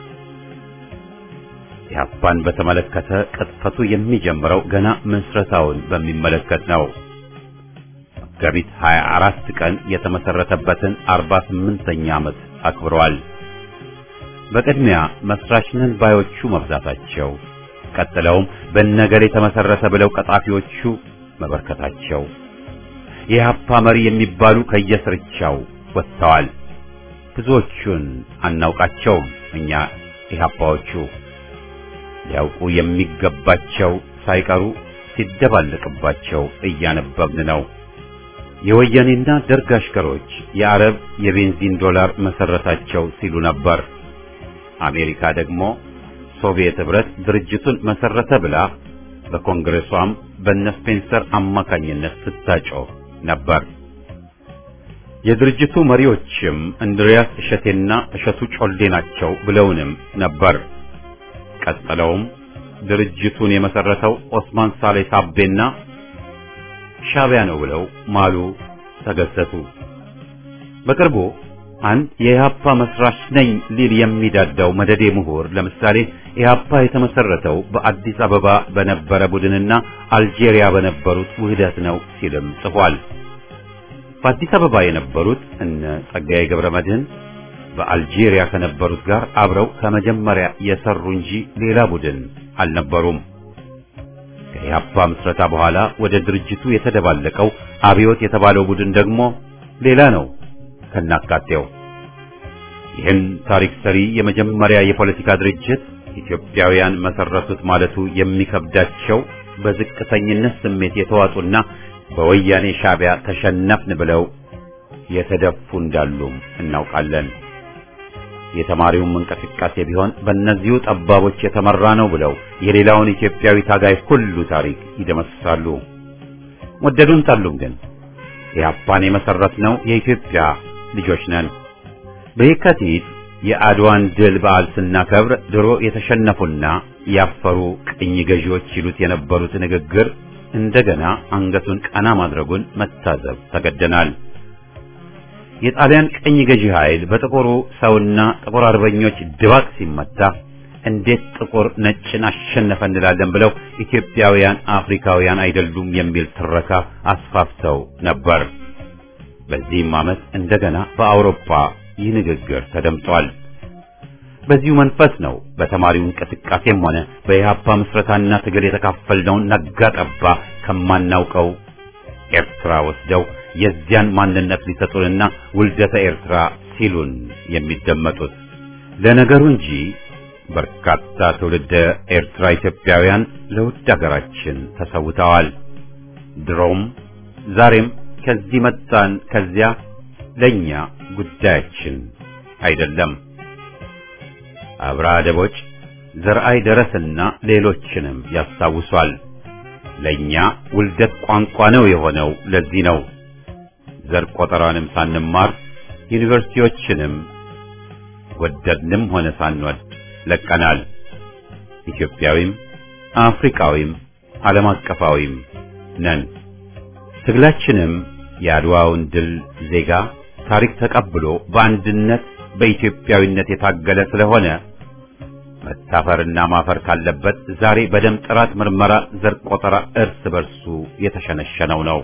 ኢህአፓን በተመለከተ ቅጥፈቱ የሚጀምረው ገና ምስረታውን በሚመለከት ነው። መጋቢት 24 ቀን የተመሰረተበትን 48ኛ ዓመት አክብረዋል። በቅድሚያ መስራች ነን ባዮቹ መብዛታቸው፣ ቀጥለውም በነገር የተመሰረተ ብለው ቀጣፊዎቹ መበርከታቸው፣ የኢህአፓ መሪ የሚባሉ ከየስርቻው ወጥተዋል። ብዙዎቹን አናውቃቸውም እኛ ኢህአፓዎቹ ሊያውቁ የሚገባቸው ሳይቀሩ ሲደባለቅባቸው እያነበብን ነው። የወያኔና ደርግ አሽከሮች የአረብ የቤንዚን ዶላር መሰረታቸው ሲሉ ነበር። አሜሪካ ደግሞ ሶቪየት ህብረት ድርጅቱን መሰረተ ብላ በኮንግሬሷም በነ ስፔንሰር አማካኝነት ስታጮህ ነበር። የድርጅቱ መሪዎችም እንድሪያስ እሸቴና እሸቱ ጮሌ ናቸው ብለውንም ነበር። ቀጥለውም ድርጅቱን የመሰረተው ኦስማን ሳሌ ሳቤና ሻቢያ ነው ብለው ማሉ፣ ተገሰቱ። በቅርቡ አንድ የኢህአፓ መስራች ነኝ ሊል የሚዳዳው መደዴ ምሁር ለምሳሌ ኢህአፓ የተመሰረተው በአዲስ አበባ በነበረ ቡድንና አልጄሪያ በነበሩት ውህደት ነው ሲልም ጽፏል። በአዲስ አበባ የነበሩት እነ ጸጋዬ ገብረ መድህን በአልጄሪያ ከነበሩት ጋር አብረው ከመጀመሪያ የሰሩ እንጂ ሌላ ቡድን አልነበሩም። ከኢህአፓ ምስረታ በኋላ ወደ ድርጅቱ የተደባለቀው አብዮት የተባለው ቡድን ደግሞ ሌላ ነው ከናካቴው። ይህን ታሪክ ሰሪ የመጀመሪያ የፖለቲካ ድርጅት ኢትዮጵያውያን መሰረቱት ማለቱ የሚከብዳቸው በዝቅተኝነት ስሜት የተዋጡና በወያኔ ሻቢያ ተሸነፍን ብለው የተደፉ እንዳሉም እናውቃለን። የተማሪውም እንቅስቃሴ ቢሆን በእነዚሁ ጠባቦች የተመራ ነው ብለው የሌላውን ኢትዮጵያዊ ታጋይ ሁሉ ታሪክ ይደመስሳሉ። ወደዱን ጠሉም ግን ኢህአፓን የመሰረትነው የኢትዮጵያ ልጆች ነን። በየካቲት የአድዋን ድል በዓል ስናከብር ድሮ የተሸነፉና ያፈሩ ቅኝ ገዢዎች ይሉት የነበሩት ንግግር እንደገና አንገቱን ቀና ማድረጉን መታዘብ ተገደናል። የጣሊያን ቅኝ ገዢ ኃይል በጥቁሩ ሰውና ጥቁር አርበኞች ድባቅ ሲመታ እንዴት ጥቁር ነጭን አሸነፈ እንላለን ብለው ኢትዮጵያውያን አፍሪካውያን አይደሉም የሚል ትረካ አስፋፍተው ነበር። በዚህም ዓመት እንደገና በአውሮፓ ይህ ንግግር ተደምጧል። በዚሁ መንፈስ ነው በተማሪው እንቅስቃሴም ሆነ በኢህአፓ ምስረታና ትግል የተካፈልነውን ነጋ ጠባ ከማናውቀው ኤርትራ ወስደው የዚያን ማንነት ሊሰጡንና ውልደተ ኤርትራ ሲሉን የሚደመጡት። ለነገሩ እንጂ በርካታ ትውልደ ኤርትራ ኢትዮጵያውያን ለውድ ሀገራችን ተሰውተዋል። ድሮም ዛሬም ከዚህ መጣን ከዚያ ለኛ ጉዳያችን አይደለም። አብርሃ ደቦጭ፣ ዘርአይ ደረስና ሌሎችንም ያስታውሷል። ለኛ ውልደት ቋንቋ ነው የሆነው። ለዚህ ነው ዘር ቆጠራንም ሳንማር ዩኒቨርሲቲዎችንም ወደድንም ሆነ ሳንወድ ለቀናል። ኢትዮጵያዊም አፍሪካዊም ዓለም አቀፋዊም ነን። ትግላችንም የአድዋውን ድል ዜጋ ታሪክ ተቀብሎ በአንድነት በኢትዮጵያዊነት የታገለ ስለሆነ መታፈርና ማፈር ካለበት ዛሬ በደም ጥራት ምርመራ ዘር ቆጠራ እርስ በርሱ የተሸነሸነው ነው።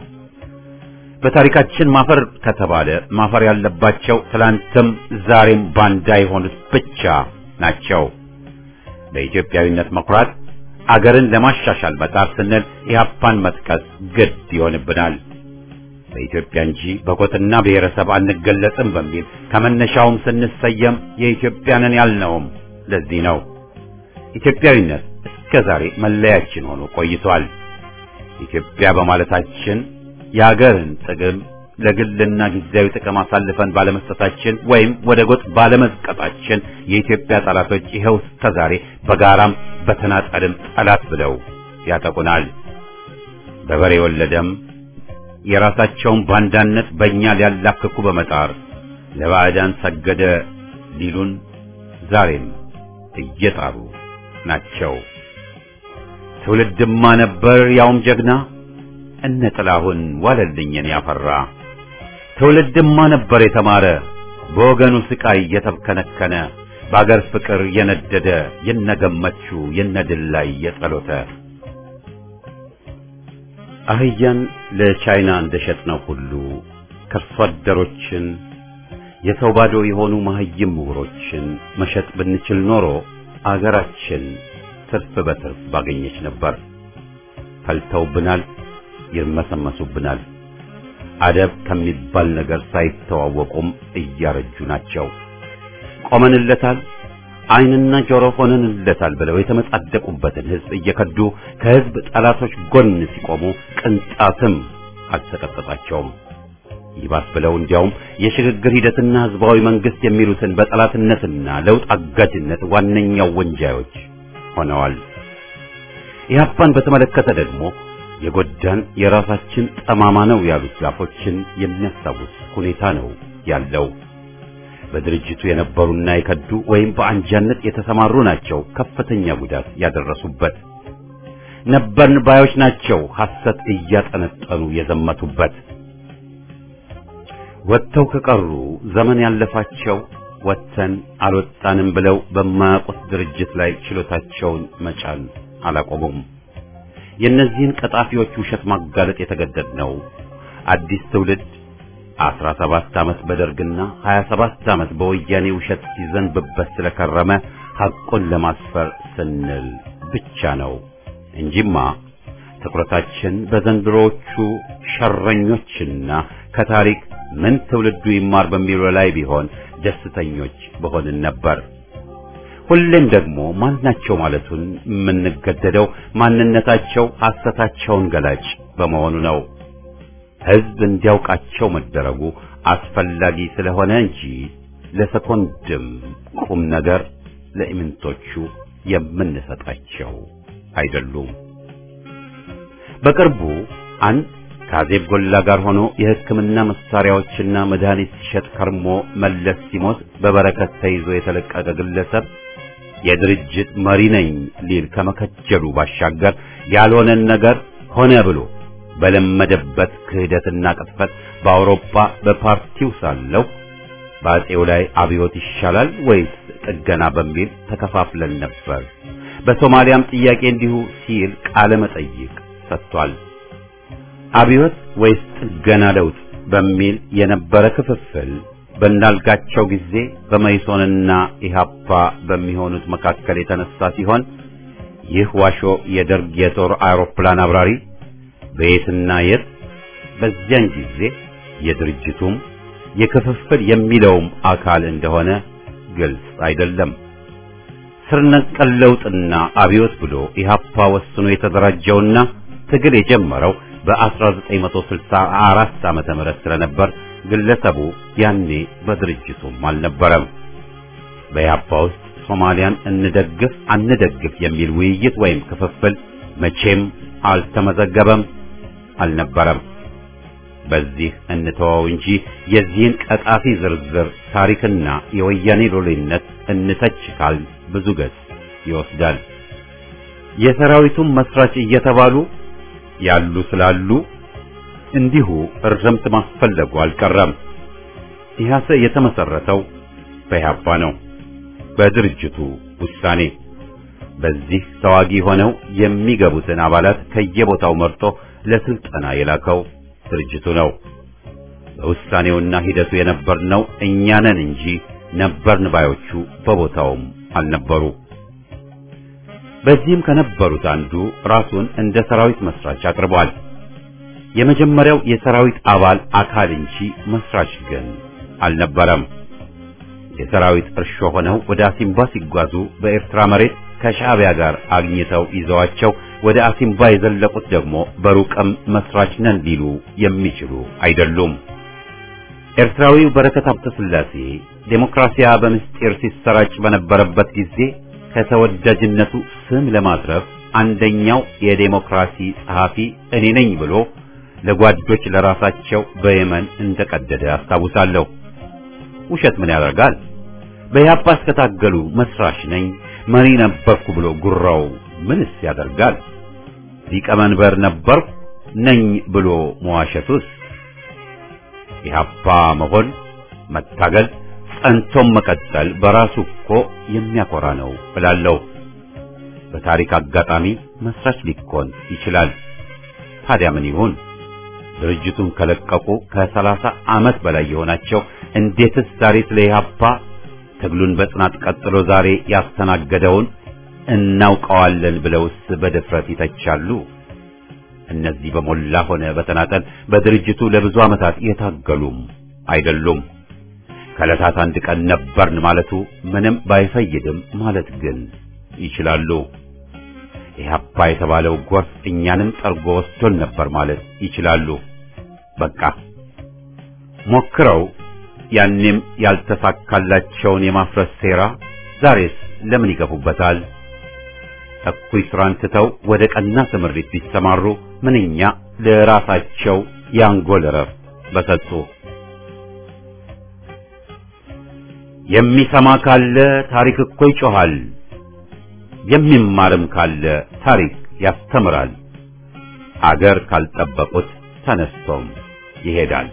በታሪካችን ማፈር ከተባለ ማፈር ያለባቸው ትላንትም ዛሬም ባንዳ የሆኑት ብቻ ናቸው። በኢትዮጵያዊነት መኩራት አገርን ለማሻሻል መጣር ስንል ኢህአፓን መጥቀስ ግድ ይሆንብናል። በኢትዮጵያ እንጂ በጎጥና ብሔረሰብ አንገለጽም በሚል ከመነሻውም ስንሰየም የኢትዮጵያንን ያልነውም ለዚህ ነው። ኢትዮጵያዊነት እስከ ዛሬ መለያችን ሆኖ ቆይቷል። ኢትዮጵያ በማለታችን የአገርን ጥቅም ለግልና ጊዜያዊ ጥቅም አሳልፈን ባለመስጠታችን ወይም ወደ ጎጥ ባለመዝቀጣችን የኢትዮጵያ ጠላቶች ይኸው እስከ ዛሬ በጋራም በተናጠልም ጠላት ብለው ያጠቁናል። በበሬ ወለደም የራሳቸውን ባንዳነት በእኛ ሊያላክኩ በመጣር ለባዕዳን ሰገደ ሊሉን ዛሬም እየጣሩ ናቸው። ትውልድማ ነበር ያውም ጀግና እነ ጥላሁን ዋለልኝን ያፈራ ትውልድማ ነበር የተማረ በወገኑ ስቃይ የተብከነከነ በአገር ፍቅር የነደደ የነገመቹ የነድል ላይ የጸሎተ አህያን ለቻይና እንደሸጥነው ሁሉ ከርሶ አደሮችን የሰው ባዶ የሆኑ መሀይም ምሁሮችን መሸጥ ብንችል ኖሮ አገራችን ትርፍ በትርፍ ባገኘች ነበር። ፈልተውብናል፣ ይርመሰመሱብናል። አደብ ከሚባል ነገር ሳይተዋወቁም እያረጁ ናቸው። ቆመንለታል፣ ዓይንና ጆሮ ሆነንለታል ብለው የተመጻደቁበትን ሕዝብ እየከዱ ከሕዝብ ጠላቶች ጎን ሲቆሙ ቅንጣትም አልተቀጠጣቸውም። ይባስ ብለው እንዲያውም የሽግግር ሂደትና ህዝባዊ መንግስት የሚሉትን በጠላትነትና ለውጥ አጋጅነት ዋነኛው ወንጃዮች ሆነዋል። ኢህአፓን በተመለከተ ደግሞ የጎዳን የራሳችን ጠማማ ነው ያሉት ዛፎችን የሚያስታውስ ሁኔታ ነው ያለው። በድርጅቱ የነበሩና የከዱ ወይም በአንጃነት የተሰማሩ ናቸው ከፍተኛ ጉዳት ያደረሱበት። ነበርን ባዮች ናቸው ሐሰት እያጠነጠኑ የዘመቱበት። ወጥተው ከቀሩ ዘመን ያለፋቸው ወጥተን አልወጣንም ብለው በማያውቁት ድርጅት ላይ ችሎታቸውን መጫን አላቆሙም። የእነዚህን ቀጣፊዎች ውሸት ማጋለጥ የተገደድነው አዲስ ትውልድ አስራ ሰባት ዓመት በደርግና ሀያ ሰባት ዓመት በወያኔ ውሸት ሲዘንብበት ስለከረመ ሐቁን ለማስፈር ስንል ብቻ ነው እንጂማ ትኩረታችን በዘንድሮዎቹ ሸረኞችና ከታሪክ ምን ትውልዱ ይማር በሚለው ላይ ቢሆን ደስተኞች በሆንን ነበር። ሁሌም ደግሞ ማናቸው ማለቱን የምንገደደው ማንነታቸው ሐሰታቸውን ገላጭ በመሆኑ ነው። ሕዝብ እንዲያውቃቸው መደረጉ አስፈላጊ ስለሆነ እንጂ ለሰኮንድም ቁም ነገር ለኢምንቶቹ የምንሰጣቸው አይደሉም። በቅርቡ አንድ ከአዜብ ጎላ ጋር ሆኖ የሕክምና መሳሪያዎችና መድኃኒት ሲሸጥ ከርሞ መለስ ሲሞት በበረከት ተይዞ የተለቀቀ ግለሰብ የድርጅት መሪ ነኝ ሊል ከመከጀሉ ባሻገር ያልሆነን ነገር ሆነ ብሎ በለመደበት ክህደትና ቅጥፈት በአውሮፓ በፓርቲው ሳለው በአጼው ላይ አብዮት ይሻላል ወይስ ጥገና በሚል ተከፋፍለን ነበር። በሶማሊያም ጥያቄ እንዲሁ ሲል ቃለ መጠይቅ ሰጥቷል። አብዮት ወይስ ጥገና ለውጥ በሚል የነበረ ክፍፍል በእንዳልጋቸው ጊዜ በመይሶንና ኢሃፓ በሚሆኑት መካከል የተነሳ ሲሆን ይህ ዋሾ የደርግ የጦር አውሮፕላን አብራሪ በየትና የት በዚያን ጊዜ የድርጅቱም የክፍፍል የሚለውም አካል እንደሆነ ግልጽ አይደለም። ስር ነቀል ለውጥና አብዮት ብሎ ኢሃፓ ወስኖ የተደራጀውና ትግል የጀመረው በ1964 ዓመተ ምህረት ስለነበር ግለሰቡ ያኔ በድርጅቱም አልነበረም። በኢሃፓ ውስጥ ሶማሊያን እንደግፍ አንደግፍ የሚል ውይይት ወይም ክፍፍል መቼም አልተመዘገበም፣ አልነበረም። በዚህ እንተወው እንጂ የዚህን ቀጣፊ ዝርዝር ታሪክና የወያኔ ሎሌነት እንተች ካል ብዙ ገጽ ይወስዳል። የሰራዊቱም መስራች እየተባሉ ያሉ ስላሉ እንዲሁ እርምት ማስፈለጉ አልቀረም። ኢህአሰ የተመሰረተው በኢህአፓ ነው፣ በድርጅቱ ውሳኔ። በዚህ ተዋጊ ሆነው የሚገቡትን አባላት ከየቦታው መርጦ ለስልጠና የላከው ድርጅቱ ነው። በውሳኔውና ሂደቱ የነበርነው እኛ ነን እንጂ ነበርን ባዮቹ በቦታውም አልነበሩ። በዚህም ከነበሩት አንዱ ራሱን እንደ ሰራዊት መስራች አቅርቧል። የመጀመሪያው የሰራዊት አባል አካል እንጂ መስራች ግን አልነበረም። የሰራዊት እርሾ ሆነው ወደ አሲምባ ሲጓዙ በኤርትራ መሬት ከሻዕቢያ ጋር አግኝተው ይዘዋቸው ወደ አሲምባ የዘለቁት ደግሞ በሩቅም መስራች ነን ሊሉ የሚችሉ አይደሉም። ኤርትራዊው በረከት ሀብተ ሥላሴ ዴሞክራሲያ በምስጢር ሲሰራጭ በነበረበት ጊዜ ከተወዳጅነቱ ስም ለማትረፍ አንደኛው የዴሞክራሲ ጸሐፊ እኔ ነኝ ብሎ ለጓዶች ለራሳቸው በየመን እንደቀደደ አስታውሳለሁ። ውሸት ምን ያደርጋል? በኢህአፓ እስከታገሉ መስራች ነኝ መሪ ነበርኩ ብሎ ጉራው ምንስ ያደርጋል? ሊቀመንበር ነበርኩ ነኝ ብሎ መዋሸቱስ? ኢህአፓ መሆን መታገል ጸንቶም መቀጠል በራሱ እኮ የሚያኮራ ነው እላለሁ። በታሪክ አጋጣሚ መስራች ሊኮን ይችላል። ታዲያ ምን ይሁን? ድርጅቱን ከለቀቁ ከሰላሳ ዓመት በላይ የሆናቸው እንዴትስ ዛሬ ስለ ኢህአፓ ትግሉን በጽናት ቀጥሎ ዛሬ ያስተናገደውን እናውቀዋለን ብለውስ በድፍረት ይተቻሉ? እነዚህ በሞላ ሆነ በተናጠል በድርጅቱ ለብዙ ዓመታት የታገሉም አይደሉም። ከዕለታት አንድ ቀን ነበርን ማለቱ ምንም ባይፈይድም ማለት ግን ይችላሉ። ኢህአፓ የተባለው ጎርፍ እኛንም ጠርጎ ወስዶን ነበር ማለት ይችላሉ። በቃ ሞክረው ያኔም ያልተሳካላቸውን የማፍረስ ሴራ ዛሬስ ለምን ይገፉበታል? እኩይ ስራን ትተው ወደ ቀና ትምሪት ቢሰማሩ ምንኛ ለራሳቸው የአንጎል እረፍት በሰጡ። የሚሰማ ካለ ታሪክ እኮ ይጮሃል፣ የሚማርም ካለ ታሪክ ያስተምራል። አገር ካልጠበቁት ተነስቶም ይሄዳል።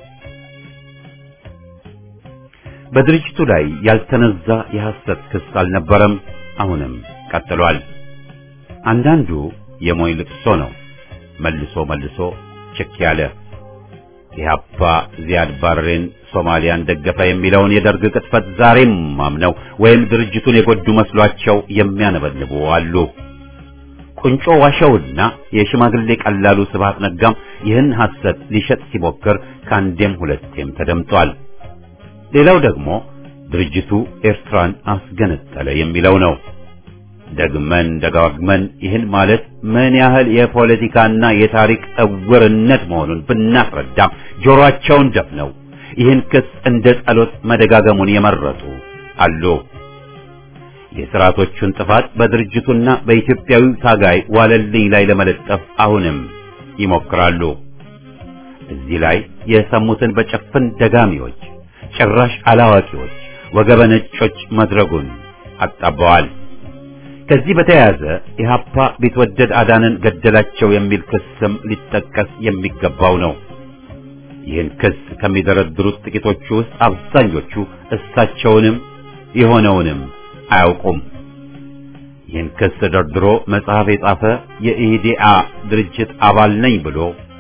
በድርጅቱ ላይ ያልተነዛ የሐሰት ክስ አልነበረም፣ አሁንም ቀጥሏል። አንዳንዱ የሞይ ልቅሶ ነው፣ መልሶ መልሶ ችክ ያለ ኢህአፓ ዚያድ ባሬን ሶማሊያን ደገፈ የሚለውን የደርግ ቅጥፈት ዛሬም አምነው ወይም ድርጅቱን የጎዱ መስሏቸው የሚያነበንቡ አሉ። ቁንጮ ዋሸውና የሽማግሌ ቀላሉ ስብሐት ነጋም ይህን ሐሰት ሊሸጥ ሲሞክር ከአንዴም ሁለቴም ተደምጧል። ሌላው ደግሞ ድርጅቱ ኤርትራን አስገነጠለ የሚለው ነው። ደግመን ደጋግመን ይህን ማለት ምን ያህል የፖለቲካና የታሪክ እውርነት መሆኑን ብናስረዳም ጆሮአቸውን ደፍነው ይህን ክስ እንደ ጸሎት መደጋገሙን የመረጡ አሉ። የሥርዓቶቹን ጥፋት በድርጅቱና በኢትዮጵያዊው ታጋይ ዋለልኝ ላይ ለመለጠፍ አሁንም ይሞክራሉ። እዚህ ላይ የሰሙትን በጭፍን ደጋሚዎች፣ ጭራሽ አላዋቂዎች፣ ወገበ ነጮች መድረጉን አጣበዋል። ከዚህ በተያያዘ ኢህአፓ ቢትወደድ አዳንን ገደላቸው የሚል ክስም ሊጠቀስ የሚገባው ነው። ይህን ክስ ከሚደረድሩት ጥቂቶቹ ውስጥ አብዛኞቹ እሳቸውንም የሆነውንም አያውቁም። ይህን ክስ ደርድሮ መጽሐፍ የጻፈ የኢህዲአ ድርጅት አባል ነኝ ብሎ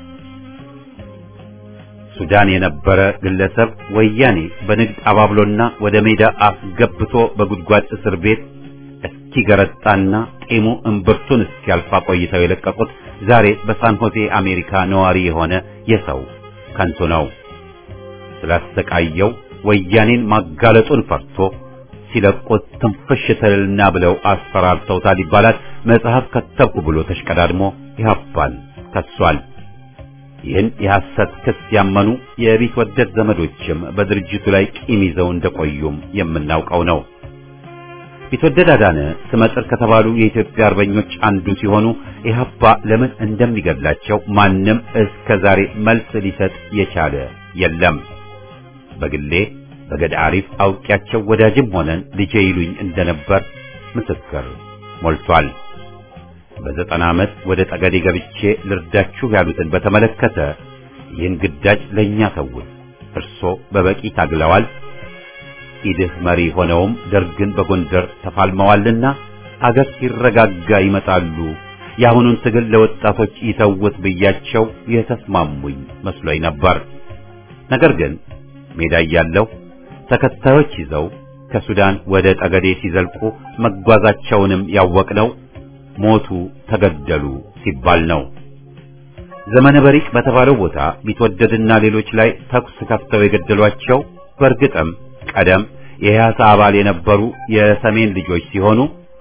ሱዳን የነበረ ግለሰብ ወያኔ በንግድ አባብሎና ወደ ሜዳ አስገብቶ በጉድጓድ እስር ቤት እስኪገረጣና ጢሙ እምብርቱን እስኪያልፋ ቆይተው የለቀቁት ዛሬ በሳን ሆዜ አሜሪካ ነዋሪ የሆነ የሰው ከንቱ ነው። ስላሰቃየው ወያኔን ማጋለጡን ፈርቶ ሲለቁት ትንፍሽ ትልና ብለው አስፈራርተውታል ይባላል። መጽሐፍ ከተብኩ ብሎ ተሽቀዳድሞ ኢህአፓን ከሷል። ይህን የሐሰት ክስ ያመኑ የቢትወደድ ዘመዶችም በድርጅቱ ላይ ቂም ይዘው እንደቆዩም የምናውቀው ነው። ቢትወደድ አዳነ ስመጥር ከተባሉ የኢትዮጵያ አርበኞች አንዱ ሲሆኑ ኢህአፓ ለምን እንደሚገድላቸው ማንም እስከ ዛሬ መልስ ሊሰጥ የቻለ የለም። በግሌ በገዳ አሪፍ አውቂያቸው ወዳጅም ሆነን ልጄ ይሉኝ እንደነበር ምስክር ሞልቷል። በዘጠና ዓመት ወደ ጠገዴ ገብቼ ልርዳችሁ ያሉትን በተመለከተ ይህን ግዳጅ ለእኛ ተውት፣ እርሶ በበቂ ታግለዋል ኢድህ መሪ ሆነውም ደርግን በጎንደር ተፋልመዋልና አገር ሲረጋጋ ይመጣሉ፣ የአሁኑን ትግል ለወጣቶች ይተውት ብያቸው የተስማሙኝ መስሎኝ ነበር። ነገር ግን ሜዳ እያለሁ ተከታዮች ይዘው ከሱዳን ወደ ጠገዴ ሲዘልቁ መጓዛቸውንም ያወቅነው ሞቱ፣ ተገደሉ ሲባል ነው። ዘመነ በሪቅ በተባለው ቦታ ቢትወደድና ሌሎች ላይ ተኩስ ከፍተው የገደሏቸው በእርግጥም ቀደም የኢህአሳ አባል የነበሩ የሰሜን ልጆች ሲሆኑ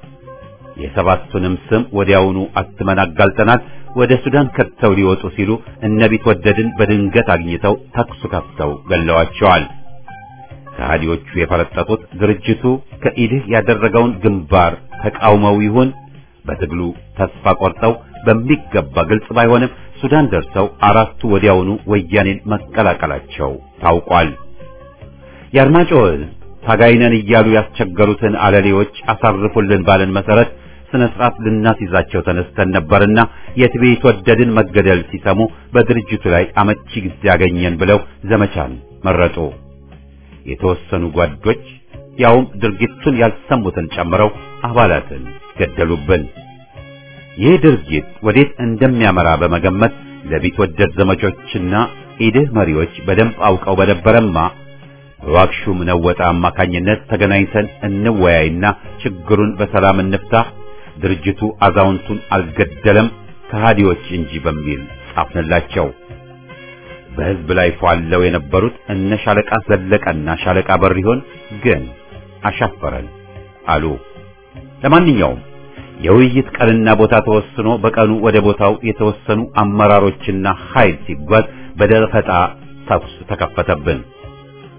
የሰባቱንም ስም ወዲያውኑ አትመን አጋልጠናል። ወደ ሱዳን ከተው ሊወጡ ሲሉ እነ ቢትወደድን በድንገት አግኝተው ተኩስ ከፍተው ገለዋቸዋል። ከሃዲዎቹ የፈረጠጡት ድርጅቱ ከኢድህ ያደረገውን ግንባር ተቃውመው ይሁን በትግሉ ተስፋ ቆርጠው በሚገባ ግልጽ ባይሆንም ሱዳን ደርሰው አራቱ ወዲያውኑ ወያኔን መቀላቀላቸው ታውቋል። የአርማጭሆ ሕዝብ ታጋይነን እያሉ ያስቸገሩትን አለሌዎች አሳርፉልን ባለን መሰረት ስነ ስርዓት ልናስይዛቸው ተነስተን ነበርና የትቤት ወደድን መገደል ሲሰሙ በድርጅቱ ላይ አመቺ ጊዜ ያገኘን ብለው ዘመቻን መረጡ። የተወሰኑ ጓዶች ያውም ድርጊቱን ያልሰሙትን ጨምረው አባላትን ገደሉብን። ይህ ድርጊት ወዴት እንደሚያመራ በመገመት ለቢትወደድ ዘመቾችና ኢድህ መሪዎች በደንብ አውቀው በነበረማ በዋክሹም ነወጣ አማካኝነት ተገናኝተን እንወያይና ችግሩን በሰላም እንፍታ፣ ድርጅቱ አዛውንቱን አልገደለም ከሃዲዎች እንጂ በሚል ጻፍንላቸው። በሕዝብ ላይ ፏለው የነበሩት እነ ሻለቃ ዘለቀና ሻለቃ በሪሆን ግን አሻፈረን አሉ። ለማንኛውም የውይይት ቀንና ቦታ ተወስኖ በቀኑ ወደ ቦታው የተወሰኑ አመራሮችና ኃይል ሲጓዝ በደፈጣ ተኩስ ተከፈተብን።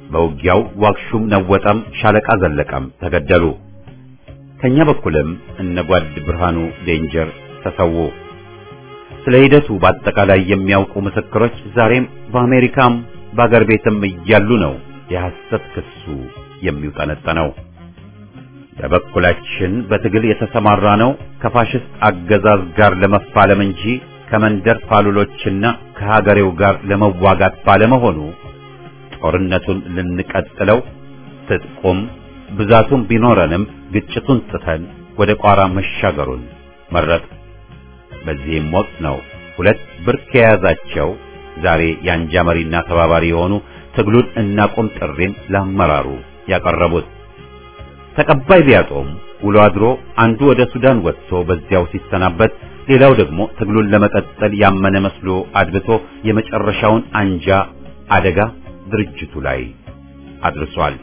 በውጊያው ዋክሹም ነወጠም፣ ሻለቃ ዘለቀም ተገደሉ። ከኛ በኩልም እነ ጓድ ብርሃኑ ዴንጀር ተሰዉ። ስለ ሂደቱ በአጠቃላይ የሚያውቁ ምስክሮች ዛሬም በአሜሪካም በአገር ቤትም እያሉ ነው የሐሰት ክሱ የሚውጠነጠነው። በበኩላችን በትግል የተሰማራ ነው ከፋሽስት አገዛዝ ጋር ለመፋለም እንጂ ከመንደር ፋሉሎችና ከሀገሬው ጋር ለመዋጋት ባለመሆኑ ጦርነቱን ልንቀጥለው ትጥቁም ብዛቱም ቢኖረንም ግጭቱን ትተን ወደ ቋራ መሻገሩን መረጥ። በዚህም ወቅት ነው ሁለት ብርክ የያዛቸው ዛሬ የአንጃ መሪና ተባባሪ የሆኑ ትግሉን እናቁም ጥሪን ለአመራሩ ያቀረቡት። ተቀባይ ቢያጦም ውሎ አድሮ አንዱ ወደ ሱዳን ወጥቶ በዚያው ሲሰናበት፣ ሌላው ደግሞ ትግሉን ለመቀጠል ያመነ መስሎ አድብቶ የመጨረሻውን አንጃ አደጋ ድርጅቱ ላይ አድርሷል።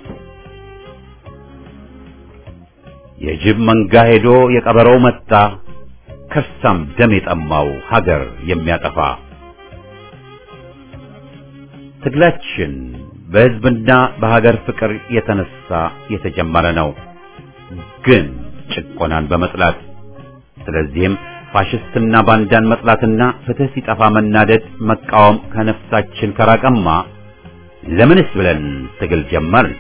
የጅብ መንጋ ሄዶ የቀበረው መጣ፣ ከርሳም ደም የጠማው ሀገር የሚያጠፋ ትግላችን በሕዝብና በሀገር ፍቅር የተነሳ የተጀመረ ነው፣ ግን ጭቆናን በመጥላት ስለዚህም ፋሽስትና ባንዳን መጥላትና ፍትህ ሲጠፋ መናደድ መቃወም ከነፍሳችን ከራቀማ ለምንስ ብለን ትግል ጀመርን?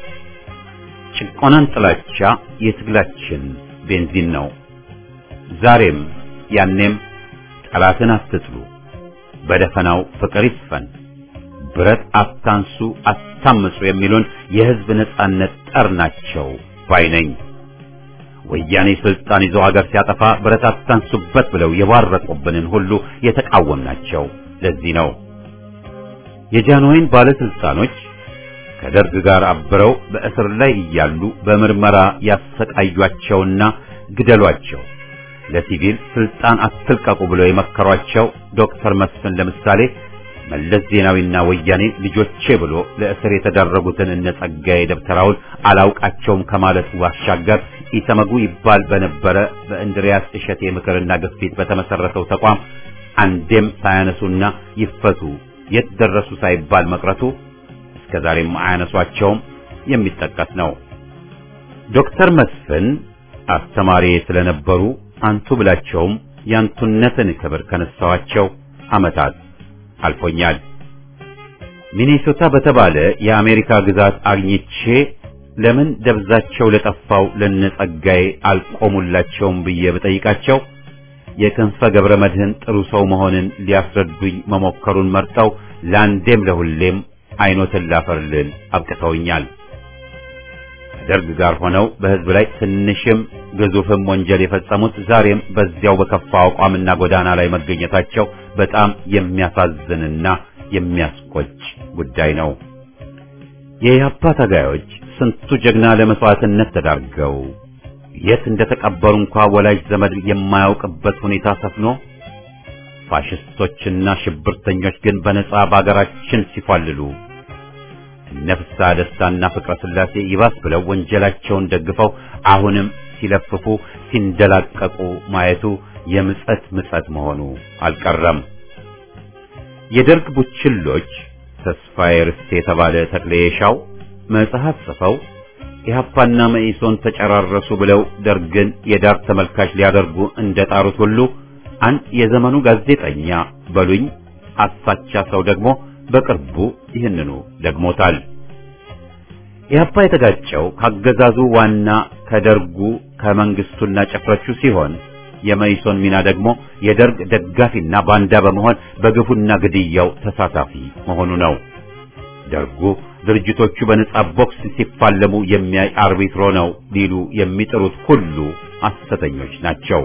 ጭቆናን ጥላቻ የትግላችን ቤንዚን ነው። ዛሬም ያኔም ጠላትን አትጥሉ፣ በደፈናው ፍቅር ይስፈን፣ ብረት አታንሱ፣ አታምጹ የሚሉን የሕዝብ ነጻነት ጠር ናቸው ባይ ነኝ። ወያኔ ስልጣን ይዞ ሀገር ሲያጠፋ ብረት አታንሱበት ብለው የባረቁብንን ሁሉ የተቃወምናቸው ለዚህ ነው። የጃንሆይን ባለስልጣኖች ከደርግ ጋር አብረው በእስር ላይ እያሉ በምርመራ ያሰቃዩአቸውና ግደሏቸው፣ ለሲቪል ስልጣን አትልቀቁ ብለው የመከሯቸው ዶክተር መስፍን ለምሳሌ መለስ ዜናዊና ወያኔ ልጆቼ ብሎ ለእስር የተዳረጉትን እነ ጸጋዬ ደብተራውን አላውቃቸውም ከማለቱ ባሻገር ኢሰመጉ ይባል በነበረ በእንድሪያስ እሸቴ ምክርና ግፊት በተመሰረተው ተቋም አንዴም ሳያነሱና ይፈቱ የት ደረሱ ሳይባል መቅረቱ እስከ ዛሬም አያነሷቸውም የሚጠቀስ ነው። ዶክተር መስፍን አስተማሪ ስለነበሩ አንቱ ብላቸውም ያንቱነትን ክብር ከነሳዋቸው ዓመታት አልፎኛል። ሚኔሶታ በተባለ የአሜሪካ ግዛት አግኝቼ ለምን ደብዛቸው ለጠፋው ለነጸጋዬ አልቆሙላቸውም ብዬ ብጠይቃቸው የክንፈ ገብረ መድህን ጥሩ ሰው መሆንን ሊያስረዱኝ መሞከሩን መርጠው ለአንዴም ለሁሌም አይኖትን ላፈርልል አብቅተውኛል። ከደርግ ጋር ሆነው በሕዝብ ላይ ትንሽም ግዙፍም ወንጀል የፈጸሙት ዛሬም በዚያው በከፋ አቋምና ጎዳና ላይ መገኘታቸው በጣም የሚያሳዝንና የሚያስቆጭ ጉዳይ ነው። የኢህአፓ ታጋዮች ስንቱ ጀግና ለመስዋዕትነት ተዳርገው የት እንደተቀበሩ እንኳ ወላጅ ዘመድ የማያውቅበት ሁኔታ ሰፍኖ ፋሽስቶችና ሽብርተኞች ግን በነጻ በአገራችን ሲፏልሉ እነ ፍስሐ ደስታና ፍቅረ ሥላሴ ይባስ ብለው ወንጀላቸውን ደግፈው አሁንም ሲለፍፉ ሲንደላቀቁ ማየቱ የምጸት ምጸት መሆኑ አልቀረም። የደርግ ቡችሎች ተስፋዬ ርስቴ የተባለ ተክሌ የሻው መጽሐፍ ጽፈው ኢህአፓና መኢሶን ተጨራረሱ ብለው ደርግን የዳር ተመልካች ሊያደርጉ እንደጣሩት ሁሉ አንድ የዘመኑ ጋዜጠኛ በሉኝ አሳቻ ሰው ደግሞ በቅርቡ ይህንኑ ደግሞታል። ኢህአፓ የተጋጨው ካገዛዙ ዋና ከደርጉ ከመንግስቱና ጭፍሮቹ ሲሆን የመኢሶን ሚና ደግሞ የደርግ ደጋፊና ባንዳ በመሆን በግፉና ግድያው ተሳታፊ መሆኑ ነው። ደርጉ ድርጅቶቹ በነጻ ቦክስ ሲፋለሙ የሚያይ አርቢትሮ ነው ሊሉ የሚጥሩት ሁሉ ሐሰተኞች ናቸው።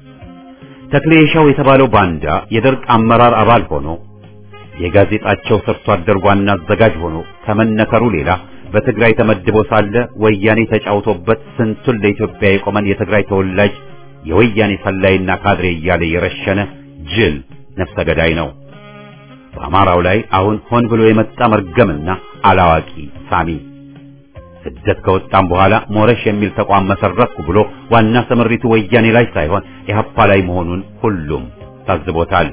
ተክሌ የሻው የተባለው ባንዳ የደርግ አመራር አባል ሆኖ የጋዜጣቸው ሰርቶ አደር ዋና አዘጋጅ ሆኖ ከመነከሩ ሌላ በትግራይ ተመድቦ ሳለ ወያኔ ተጫውቶበት ስንቱን ለኢትዮጵያ የቆመን የትግራይ ተወላጅ የወያኔ ሰላይና ካድሬ እያለ የረሸነ ጅል ነፍሰ ገዳይ ነው። በአማራው ላይ አሁን ሆን ብሎ የመጣ መርገምና አላዋቂ ሳሚ ስደት ከወጣም በኋላ ሞረሽ የሚል ተቋም መሰረትኩ ብሎ ዋና ስምሪቱ ወያኔ ላይ ሳይሆን ኢህአፓ ላይ መሆኑን ሁሉም ታዝቦታል።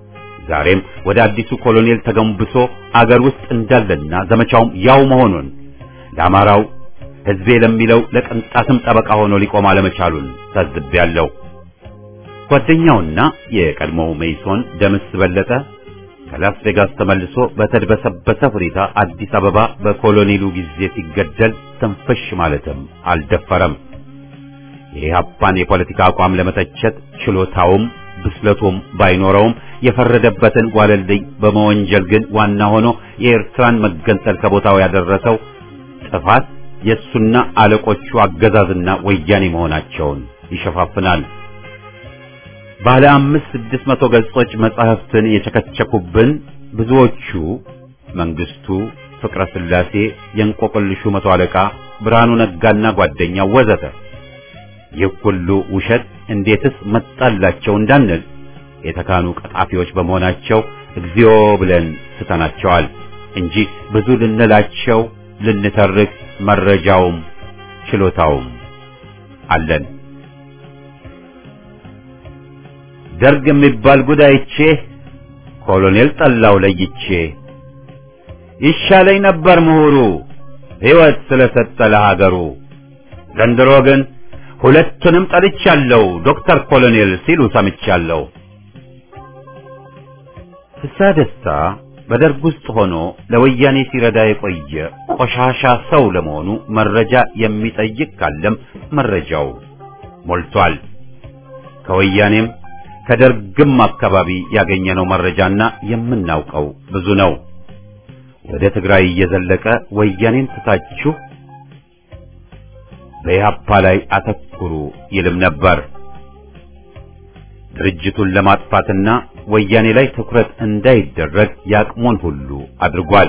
ዛሬም ወደ አዲሱ ኮሎኔል ተገንብሶ አገር ውስጥ እንዳለና ዘመቻውም ያው መሆኑን ለአማራው ሕዝቤ ለሚለው ለቅንጣትም ጠበቃ ሆኖ ሊቆም አለመቻሉን ታዝቤያለሁ። ጓደኛውና የቀድሞው ሜይሶን ደምስ በለጠ ከላስ ቬጋስ ተመልሶ በተድበሰበሰ ሁኔታ አዲስ አበባ በኮሎኔሉ ጊዜ ሲገደል ትንፍሽ ማለትም አልደፈረም። የኢህአፓን የፖለቲካ አቋም ለመተቸት ችሎታውም ብስለቱም ባይኖረውም የፈረደበትን ጓለልኝ በመወንጀል ግን ዋና ሆኖ የኤርትራን መገንጠል ከቦታው ያደረሰው ጥፋት የእሱና አለቆቹ አገዛዝና ወያኔ መሆናቸውን ይሸፋፍናል። ባለ አምስት ስድስት መቶ ገጾች መጻሕፍትን የቸከቸኩብን ብዙዎቹ መንግስቱ፣ ፍቅረ ስላሴ፣ የእንቆቅልሹ መቶ አለቃ ብርሃኑ ነጋና ጓደኛው ወዘተ ይህ ሁሉ ውሸት እንዴትስ መጣላቸው እንዳንል የተካኑ ቀጣፊዎች በመሆናቸው እግዚኦ ብለን ስተናቸዋል እንጂ ብዙ ልንላቸው ልንተርክ መረጃውም ችሎታውም አለን። ደርግ የሚባል ጉዳይቼ ኮሎኔል ጠላው ለይቼ ይሻለኝ ነበር ምሁሩ ሕይወት ስለሰጠ ለሀገሩ ዘንድሮ ግን ሁለቱንም ጠልቻለሁ ዶክተር ኮሎኔል ሲሉ ሰምቻለሁ። ፍስሐ ደስታ በደርግ ውስጥ ሆኖ ለወያኔ ሲረዳ የቆየ ቆሻሻ ሰው ለመሆኑ መረጃ የሚጠይቅ ካለም መረጃው ሞልቷል። ከወያኔም ከደርግም አካባቢ ያገኘነው መረጃና የምናውቀው ብዙ ነው። ወደ ትግራይ እየዘለቀ ወያኔን ትታችሁ በኢህአፓ ላይ አተኩሩ ይልም ነበር። ድርጅቱን ለማጥፋትና ወያኔ ላይ ትኩረት እንዳይደረግ ያቅሙን ሁሉ አድርጓል።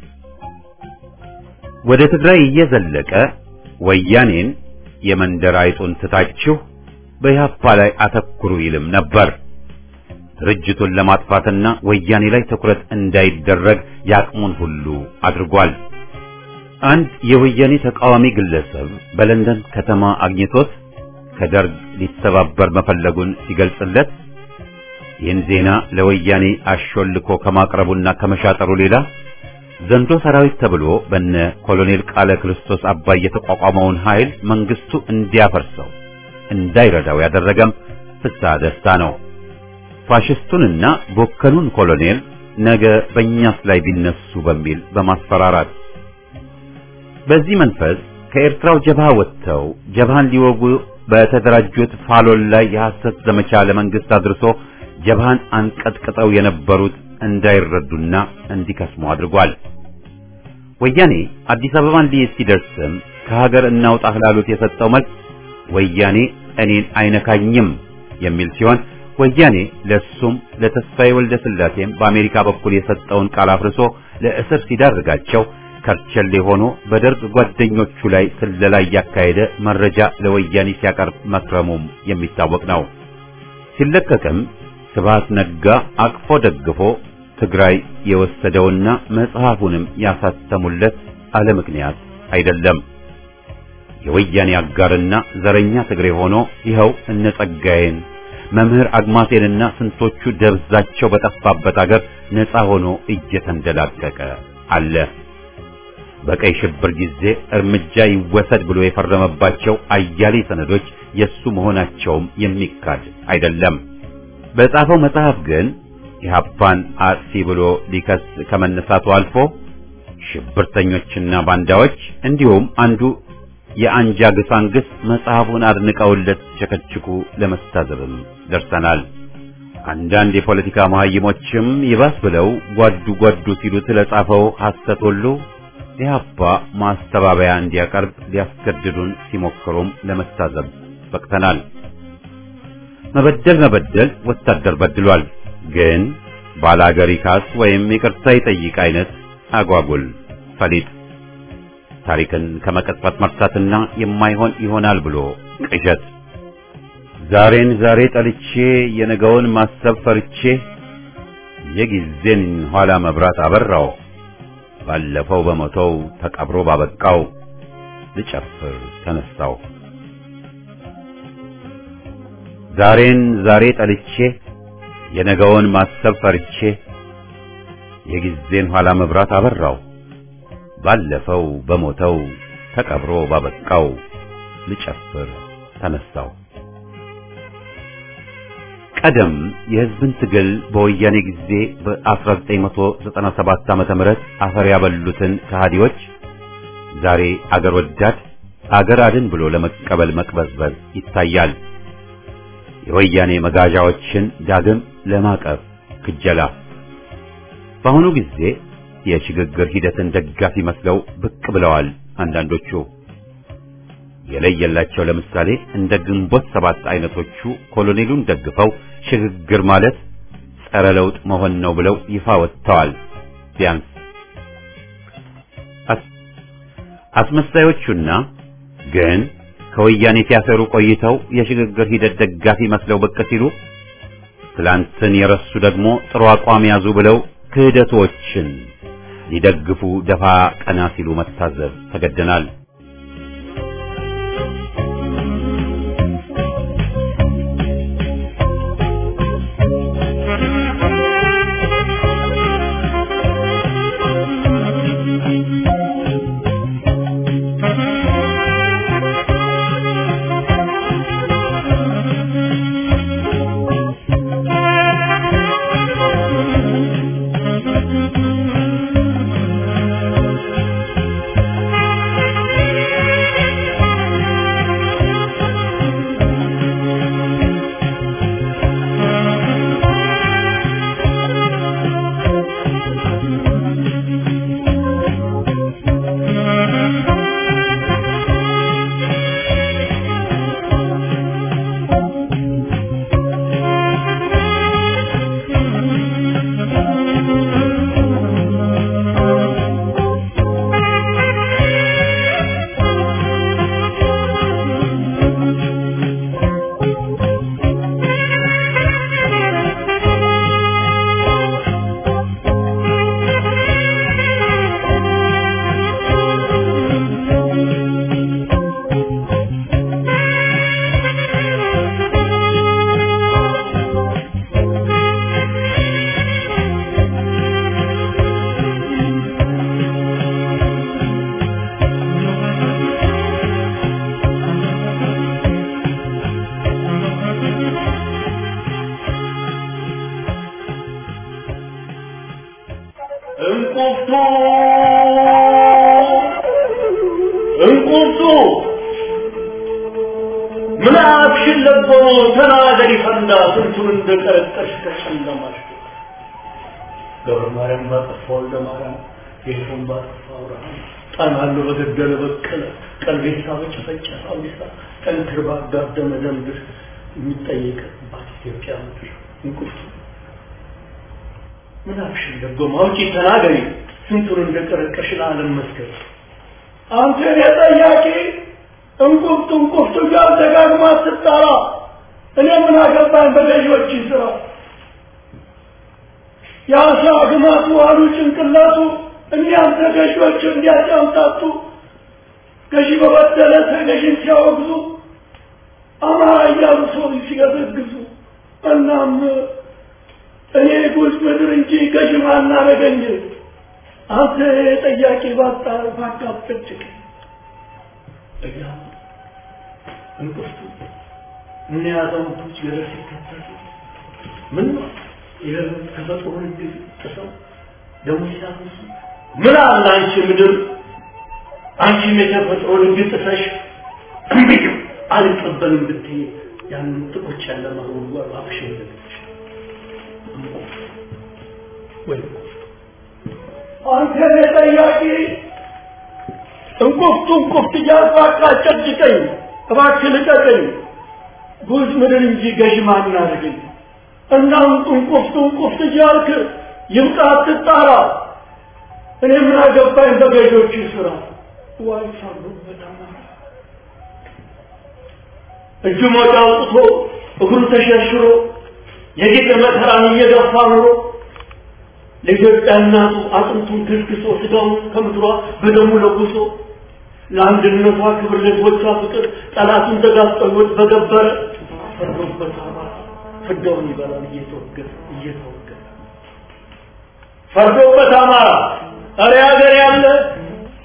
ወደ ትግራይ እየዘለቀ ወያኔን የመንደር አይጡን ትታችሁ በኢህአፓ ላይ አተኩሩ ይልም ነበር። ድርጅቱን ለማጥፋትና ወያኔ ላይ ትኩረት እንዳይደረግ ያቅሙን ሁሉ አድርጓል። አንድ የወያኔ ተቃዋሚ ግለሰብ በለንደን ከተማ አግኝቶት ከደርግ ሊተባበር መፈለጉን ሲገልጽለት ይህን ዜና ለወያኔ አሾልኮ ከማቅረቡና ከመሻጠሩ ሌላ ዘንዶ ሰራዊት ተብሎ በነ ኮሎኔል ቃለ ክርስቶስ አባይ የተቋቋመውን ኃይል መንግስቱ እንዲያፈርሰው እንዳይረዳው ያደረገም ፍስሐ ደስታ ነው። ፋሽስቱንና ቦከኑን ኮሎኔል ነገ በእኛስ ላይ ቢነሱ በሚል በማስፈራራት በዚህ መንፈስ ከኤርትራው ጀብሃ ወጥተው ጀብሃን ሊወጉ በተደራጁት ፋሎል ላይ የሐሰት ዘመቻ ለመንግስት አድርሶ ጀብሃን አንቀጥቅጠው የነበሩት እንዳይረዱና እንዲከስሙ አድርጓል። ወያኔ አዲስ አበባን ሊይዝ ሲደርስም ከሀገር እናውጣህ ላሉት የሰጠው መልስ ወያኔ እኔን አይነካኝም የሚል ሲሆን ወያኔ ለሱም ለተስፋዬ ወልደ ስላሴም በአሜሪካ በኩል የሰጠውን ቃል አፍርሶ ለእስር ሲዳርጋቸው ከርቸሌ ሆኖ በደርግ ጓደኞቹ ላይ ስለላ እያካሄደ መረጃ ለወያኔ ሲያቀርብ መክረሙም የሚታወቅ ነው። ሲለቀቅም ስብሐት ነጋ አቅፎ ደግፎ ትግራይ የወሰደውና መጽሐፉንም ያሳተሙለት አለ ምክንያት አይደለም። የወያኔ አጋርና ዘረኛ ትግሬ ሆኖ ይኸው እነ ጸጋዬን መምህር አግማሴንና ስንቶቹ ደብዛቸው በጠፋበት አገር ነፃ ሆኖ እየተንደላቀቀ አለ። በቀይ ሽብር ጊዜ እርምጃ ይወሰድ ብሎ የፈረመባቸው አያሌ ሰነዶች የሱ መሆናቸውም የሚካድ አይደለም። በጻፈው መጽሐፍ ግን ኢህአፓን አጥፊ ብሎ ሊከስ ከመነሳቱ አልፎ ሽብርተኞችና ባንዳዎች እንዲሁም አንዱ የአንጃ ግሳንግስ መጽሐፉን አድንቀውለት ቸከችኩ ለመስታዘብም ደርሰናል። አንዳንድ የፖለቲካ መሐይሞችም ይባስ ብለው ጓዱ ጓዱ ሲሉ ስለጻፈው ሐሰት ሁሉ ኢህአፓ ማስተባበያ እንዲያቀርብ ሊያስገድዱን ሲሞክሩም ለመታዘብ በቅተናል። መበደል መበደል ወታደር በድሏል፣ ግን ባላገር ይካስ ወይም ይቅርታ ይጠይቅ አይነት አጓጉል ፈሊጥ ታሪክን ከመቀጥፈት መርሳትና የማይሆን ይሆናል ብሎ ቅዠት ዛሬን ዛሬ ጠልቼ የነገውን ማሰብ ፈርቼ የጊዜን ኋላ መብራት አበራው ባለፈው በሞተው ተቀብሮ ባበቃው ልጨፍር ተነሳው ዛሬን ዛሬ ጠልቼ የነገውን ማሰብ ፈርቼ የጊዜን ኋላ መብራት አበራው ባለፈው በሞተው ተቀብሮ ባበቃው ልጨፍር ተነሳው። ቀደም የሕዝብን ትግል በወያኔ ጊዜ በ1997 ዓመተ ምህረት አፈር ያበሉትን ከሃዲዎች ዛሬ አገር ወዳድ አገር አድን ብሎ ለመቀበል መቅበዝበዝ ይታያል። የወያኔ መጋዣዎችን ዳግም ለማቀፍ ክጀላ። በአሁኑ ጊዜ የሽግግር ሂደትን ደጋፊ መስለው ብቅ ብለዋል አንዳንዶቹ። የለየላቸው ለምሳሌ እንደ ግንቦት ሰባት አይነቶቹ ኮሎኔሉን ደግፈው ሽግግር ማለት ጸረ ለውጥ መሆን ነው ብለው ይፋ ወጥተዋል። ቢያንስ አስመሳዮቹና ግን ከወያኔ ሲያሰሩ ቆይተው የሽግግር ሂደት ደጋፊ መስለው ብቅ ሲሉ ትላንትን የረሱ ደግሞ ጥሩ አቋም ያዙ ብለው ክህደቶችን ሊደግፉ ደፋ ቀና ሲሉ መታዘብ ተገደናል። እንቁርቱ እንቁርቱ ምን አክሽን ለቦ ተናገሪ ፈንዳ ስንቱን እንደቀረጠሽ ከጨለማሽ ገብረ ማርያም ባጠፋ ወልደ ማርያም ጌቱን ባጠፋ አብርሃም ጣናሉ በገደለ በቀለ ቀልቤሳ በጨፈጨፈ አውዲሳ ጠንክር ባጋደመ ደምድር የሚጠየቅባት ኢትዮጵያ ምድር እንቁርቱ ምን አክሽን ለቦ ማውጪ ተናገሪ ስንቱን እንደቀረቀሽ ለዓለም መስገድ አንተ የጠያቂ እንቁርቱ እንቁርቱ እያል ደጋግማ ስትጠራ እኔ ምን አገባኝ በገዢዎች ስራ የአሳ ግማቱ አሉ ጭንቅላቱ እኒያም ተገዢዎች እንዲያጫምታቱ ገዢ በበደለ ተገዢን ሲያወግዙ አማራ እያሉ ሰው ሲገዘግዙ እናም እኔ ጉዝ ምድር እንጂ ገዢ ማናረገኝ አንተ ጠያቂ ባጣ ባካፍጭቅ እያ እንቁርቱ እነ ያዛውንቶች ገደል ሲከተሉ ምን ነው የተፈጥሮ ህግ ጥሰው ደግሞ ሲያፈሱ ምን አለ አንቺ ምድር አንቺም የተፈጥሮ ህግ ጥሰሽ እምቢኝ አልቀበልም ብትይ ያንን ጥቁጭ ያለ ማህበሩ አፍሽ እንደልሽ ወይ አንተ ጠያቂ እንቁፍቱ እንቁፍት እያልኩ አጨጭቀኝ እባክህ ልቀቀኝ ጉዝ ምድር እንጂ ገዥ ማን አድርገኝ እና እንቁፍቱ እንቁፍት እያልክ ይብቃ አትጣራ እኔ ምን አገባኝ በገዢዎቹ ስራ ዋይ ሳሉበት አማራ እጁ ሞጫ አውጥቶ እግሩ ተሸርሽሮ የጌጥ መከራን እየገፋ ኑሮ ለኢትዮጵያ እናቱ አጥንቱን ግስግሶ ስጋውን ከምድሯ በደሙ ለጉሶ ለአንድነቷ ክብር ለህዝቦቿ ፍቅር ጠላቱን ተጋፍጠሎት በገበረ ፈርዶበት አማራ ፍዳውን ይበላል እየተወገረ እየተወገረ ፈርዶበት አማራ እረ ሀገር ያለ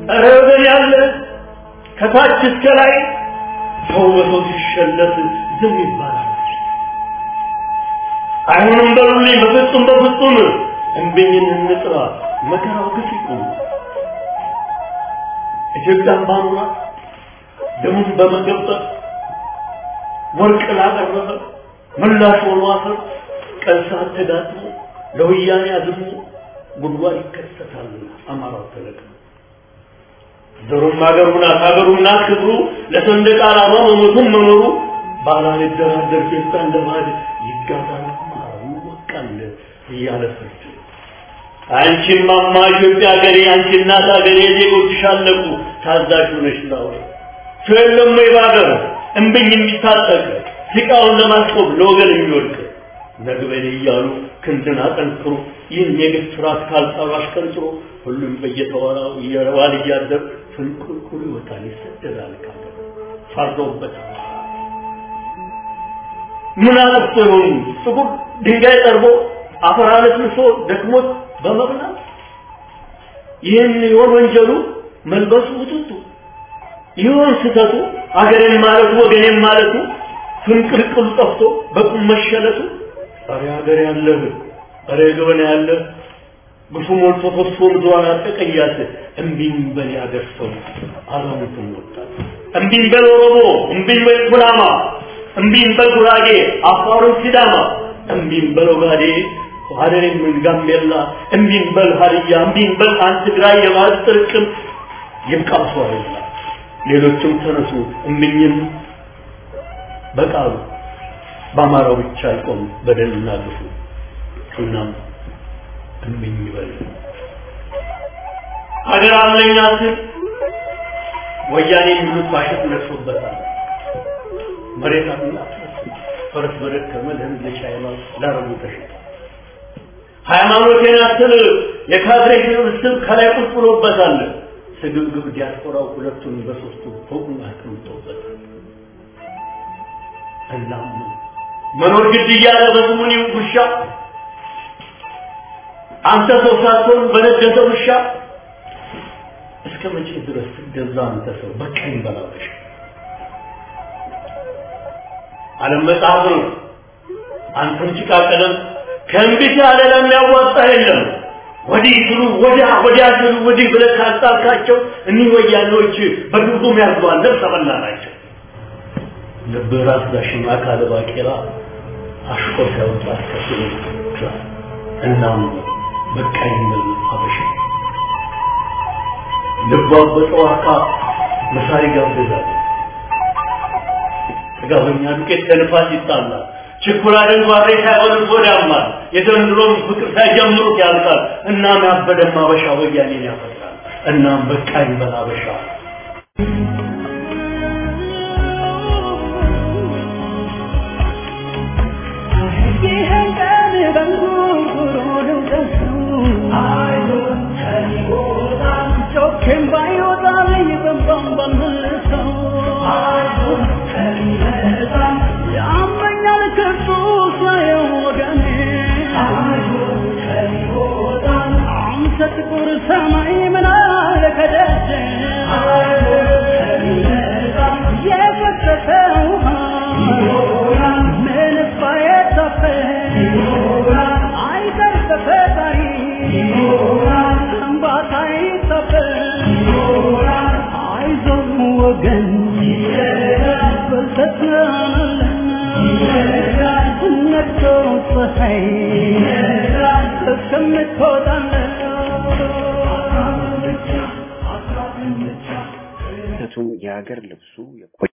ኧረ ወገን ያለ ከታች እስከ ላይ ሰው በሰው ሲሸለት ዝም ይባላል። አይሆንም በሉልኝ፣ በፍጹም በፍጹም እምቢኝን እንጥራ፣ መከራው ግፍ ይቁም። ኢትዮጵያን ባኑራት ደሙን በመገበር ወርቅ ላቀረበ ምላሽ ሆኖ አፈር ቀን ሰዓት ተጋጥሞ ለወያኔ አዝሞ ጉድጓድ ይከሰታል። አማራው ተለቅሞ ዘሩም ሀገሩ ናት ሀገሩ ናት ክብሩ ለሰንደቅ ዓላማ መሞቱም መኖሩ ባላልደራደር ፌስታ እንደ ባዕድ ይጋዛል አማራው ይወቃል እያለ ፍርድ አንቺን ማማ ኢትዮጵያ ሀገሬ አንቺ እናት ሀገሬ ዜጎችሽ አለቁ ታዛዥ ሆነሽ ላውራ ሰው የለም ወይ በሀገር እምብኝ የሚታጠቅ ሲቃውን ለማስቆም ለወገን የሚወድቅ ነግበኔ እያሉ ክንድን አጠንክሮ ይህን የግፍ ስርዓት ካልጣሉ አሽቀንጥሮ ሁሉም በየተወራው እየረዋል እያደር ፍንቁልቁል ይወጣል ይሰደዳል ካገር ፈርዶበት ምን አጥፍቶ ይሆኑ ጥቁር ድንጋይ ጠርቦ አፈር አለስልሶ ደክሞት በመብላት ይህን ይሆን ወንጀሉ መልበሱ ውጥቱ ይሆን ስተቱ አገሬን ማለቱ ወገኔን ማለቱ ፍንቅልቅሉ ጠፍቶ በቁም መሸለቱ ኧረ ሀገር ያለህ ኧረ ገበና ያለ ግፉ ሞልቶ ፈሶ ምድሯን አጠቀያት እምቢኝ በል ያገር ሰው አዛውንቱም ወጣት እምቢኝ በል ኦሮሞ እምቢኝ በል ኩናማ እምቢኝ በል ጉራጌ አፋሩን ሲዳማ እምቢኝ በል ኦጋዴ ሀደሬም ጋምቤላ እምቢኝ በል ሀዲያ እምቢኝ በል አንድ ትግራይ የባህል ጥርቅም ይብቃው ሰው አይላ ሌሎችም ተነሱ እምቢኝም በቃሉ በአማራው ብቻ አይቆም በደልና ግፉ እናም እምኝ ይበል ሀገር አለኝ አስል ወያኔ የሚሉት ባሸት ነቅሶበታል መሬት አለኝ ፈረስ በደከመ ለህዝብ ለቻይና ላረቡ ተሸጠ ሃይማኖቴን አስል የካድሬ ስብስብ ከላይ ቁጭ ብሎበታል ስግብግብ ዲያስፖራው ሁለቱን በሶስቱ ፎቁን አስቀምጦበታል እናም መኖር ግድ እያለ በስሙኒ ውሻ አንተ ሰው ሳትሆን በነገሰ ውሻ እስከ መቼ ድረስ ትገዛ አንተ ሰው በቀኝ በላበሽ ዓለም መጽሐፍ ነው አንተም ጭቃ ቀለም ከእንቢት ያለ ለሚያዋጣ የለም ወዲህ ስሉ ወዲያ ወዲያ ስሉ ወዲህ ብለህ ካጣልካቸው እኒህ ወያኔዎች በግብጉም ያርገዋል ነፍሰ በላ ናቸው ልብ ራስ ዳሽማ ካለ ባቄላ አሽቆ ሲያወጣ ከስሎ እናም በቃኝ ብል አበሻ ልቧ በጠዋካ መሳሪ ጋብዛል ጥጋበኛ ዱቄት ከንፋስ ይጣላል ችኩላ ደንጓሬ ሳይሆን ወዳማል የዘንድሮም ፍቅር ሳይጀምሩት ያልቃል እናም ያበደም አበሻ ወያኔን ያፈጥራል እናም በቃኝ በል አበሻ ጥቁር ሰማይ ምን አለ ከደጀ የፈሰሰ ውሃ ምን ባየታፈ አይቀር በፈጣሪ እንባታ ይታፈ አይዞህ ወገን በልተትናለን ነግቶ ፀሐይ እስከምትወጣለን ምክንያቱም የሀገር ልብሱ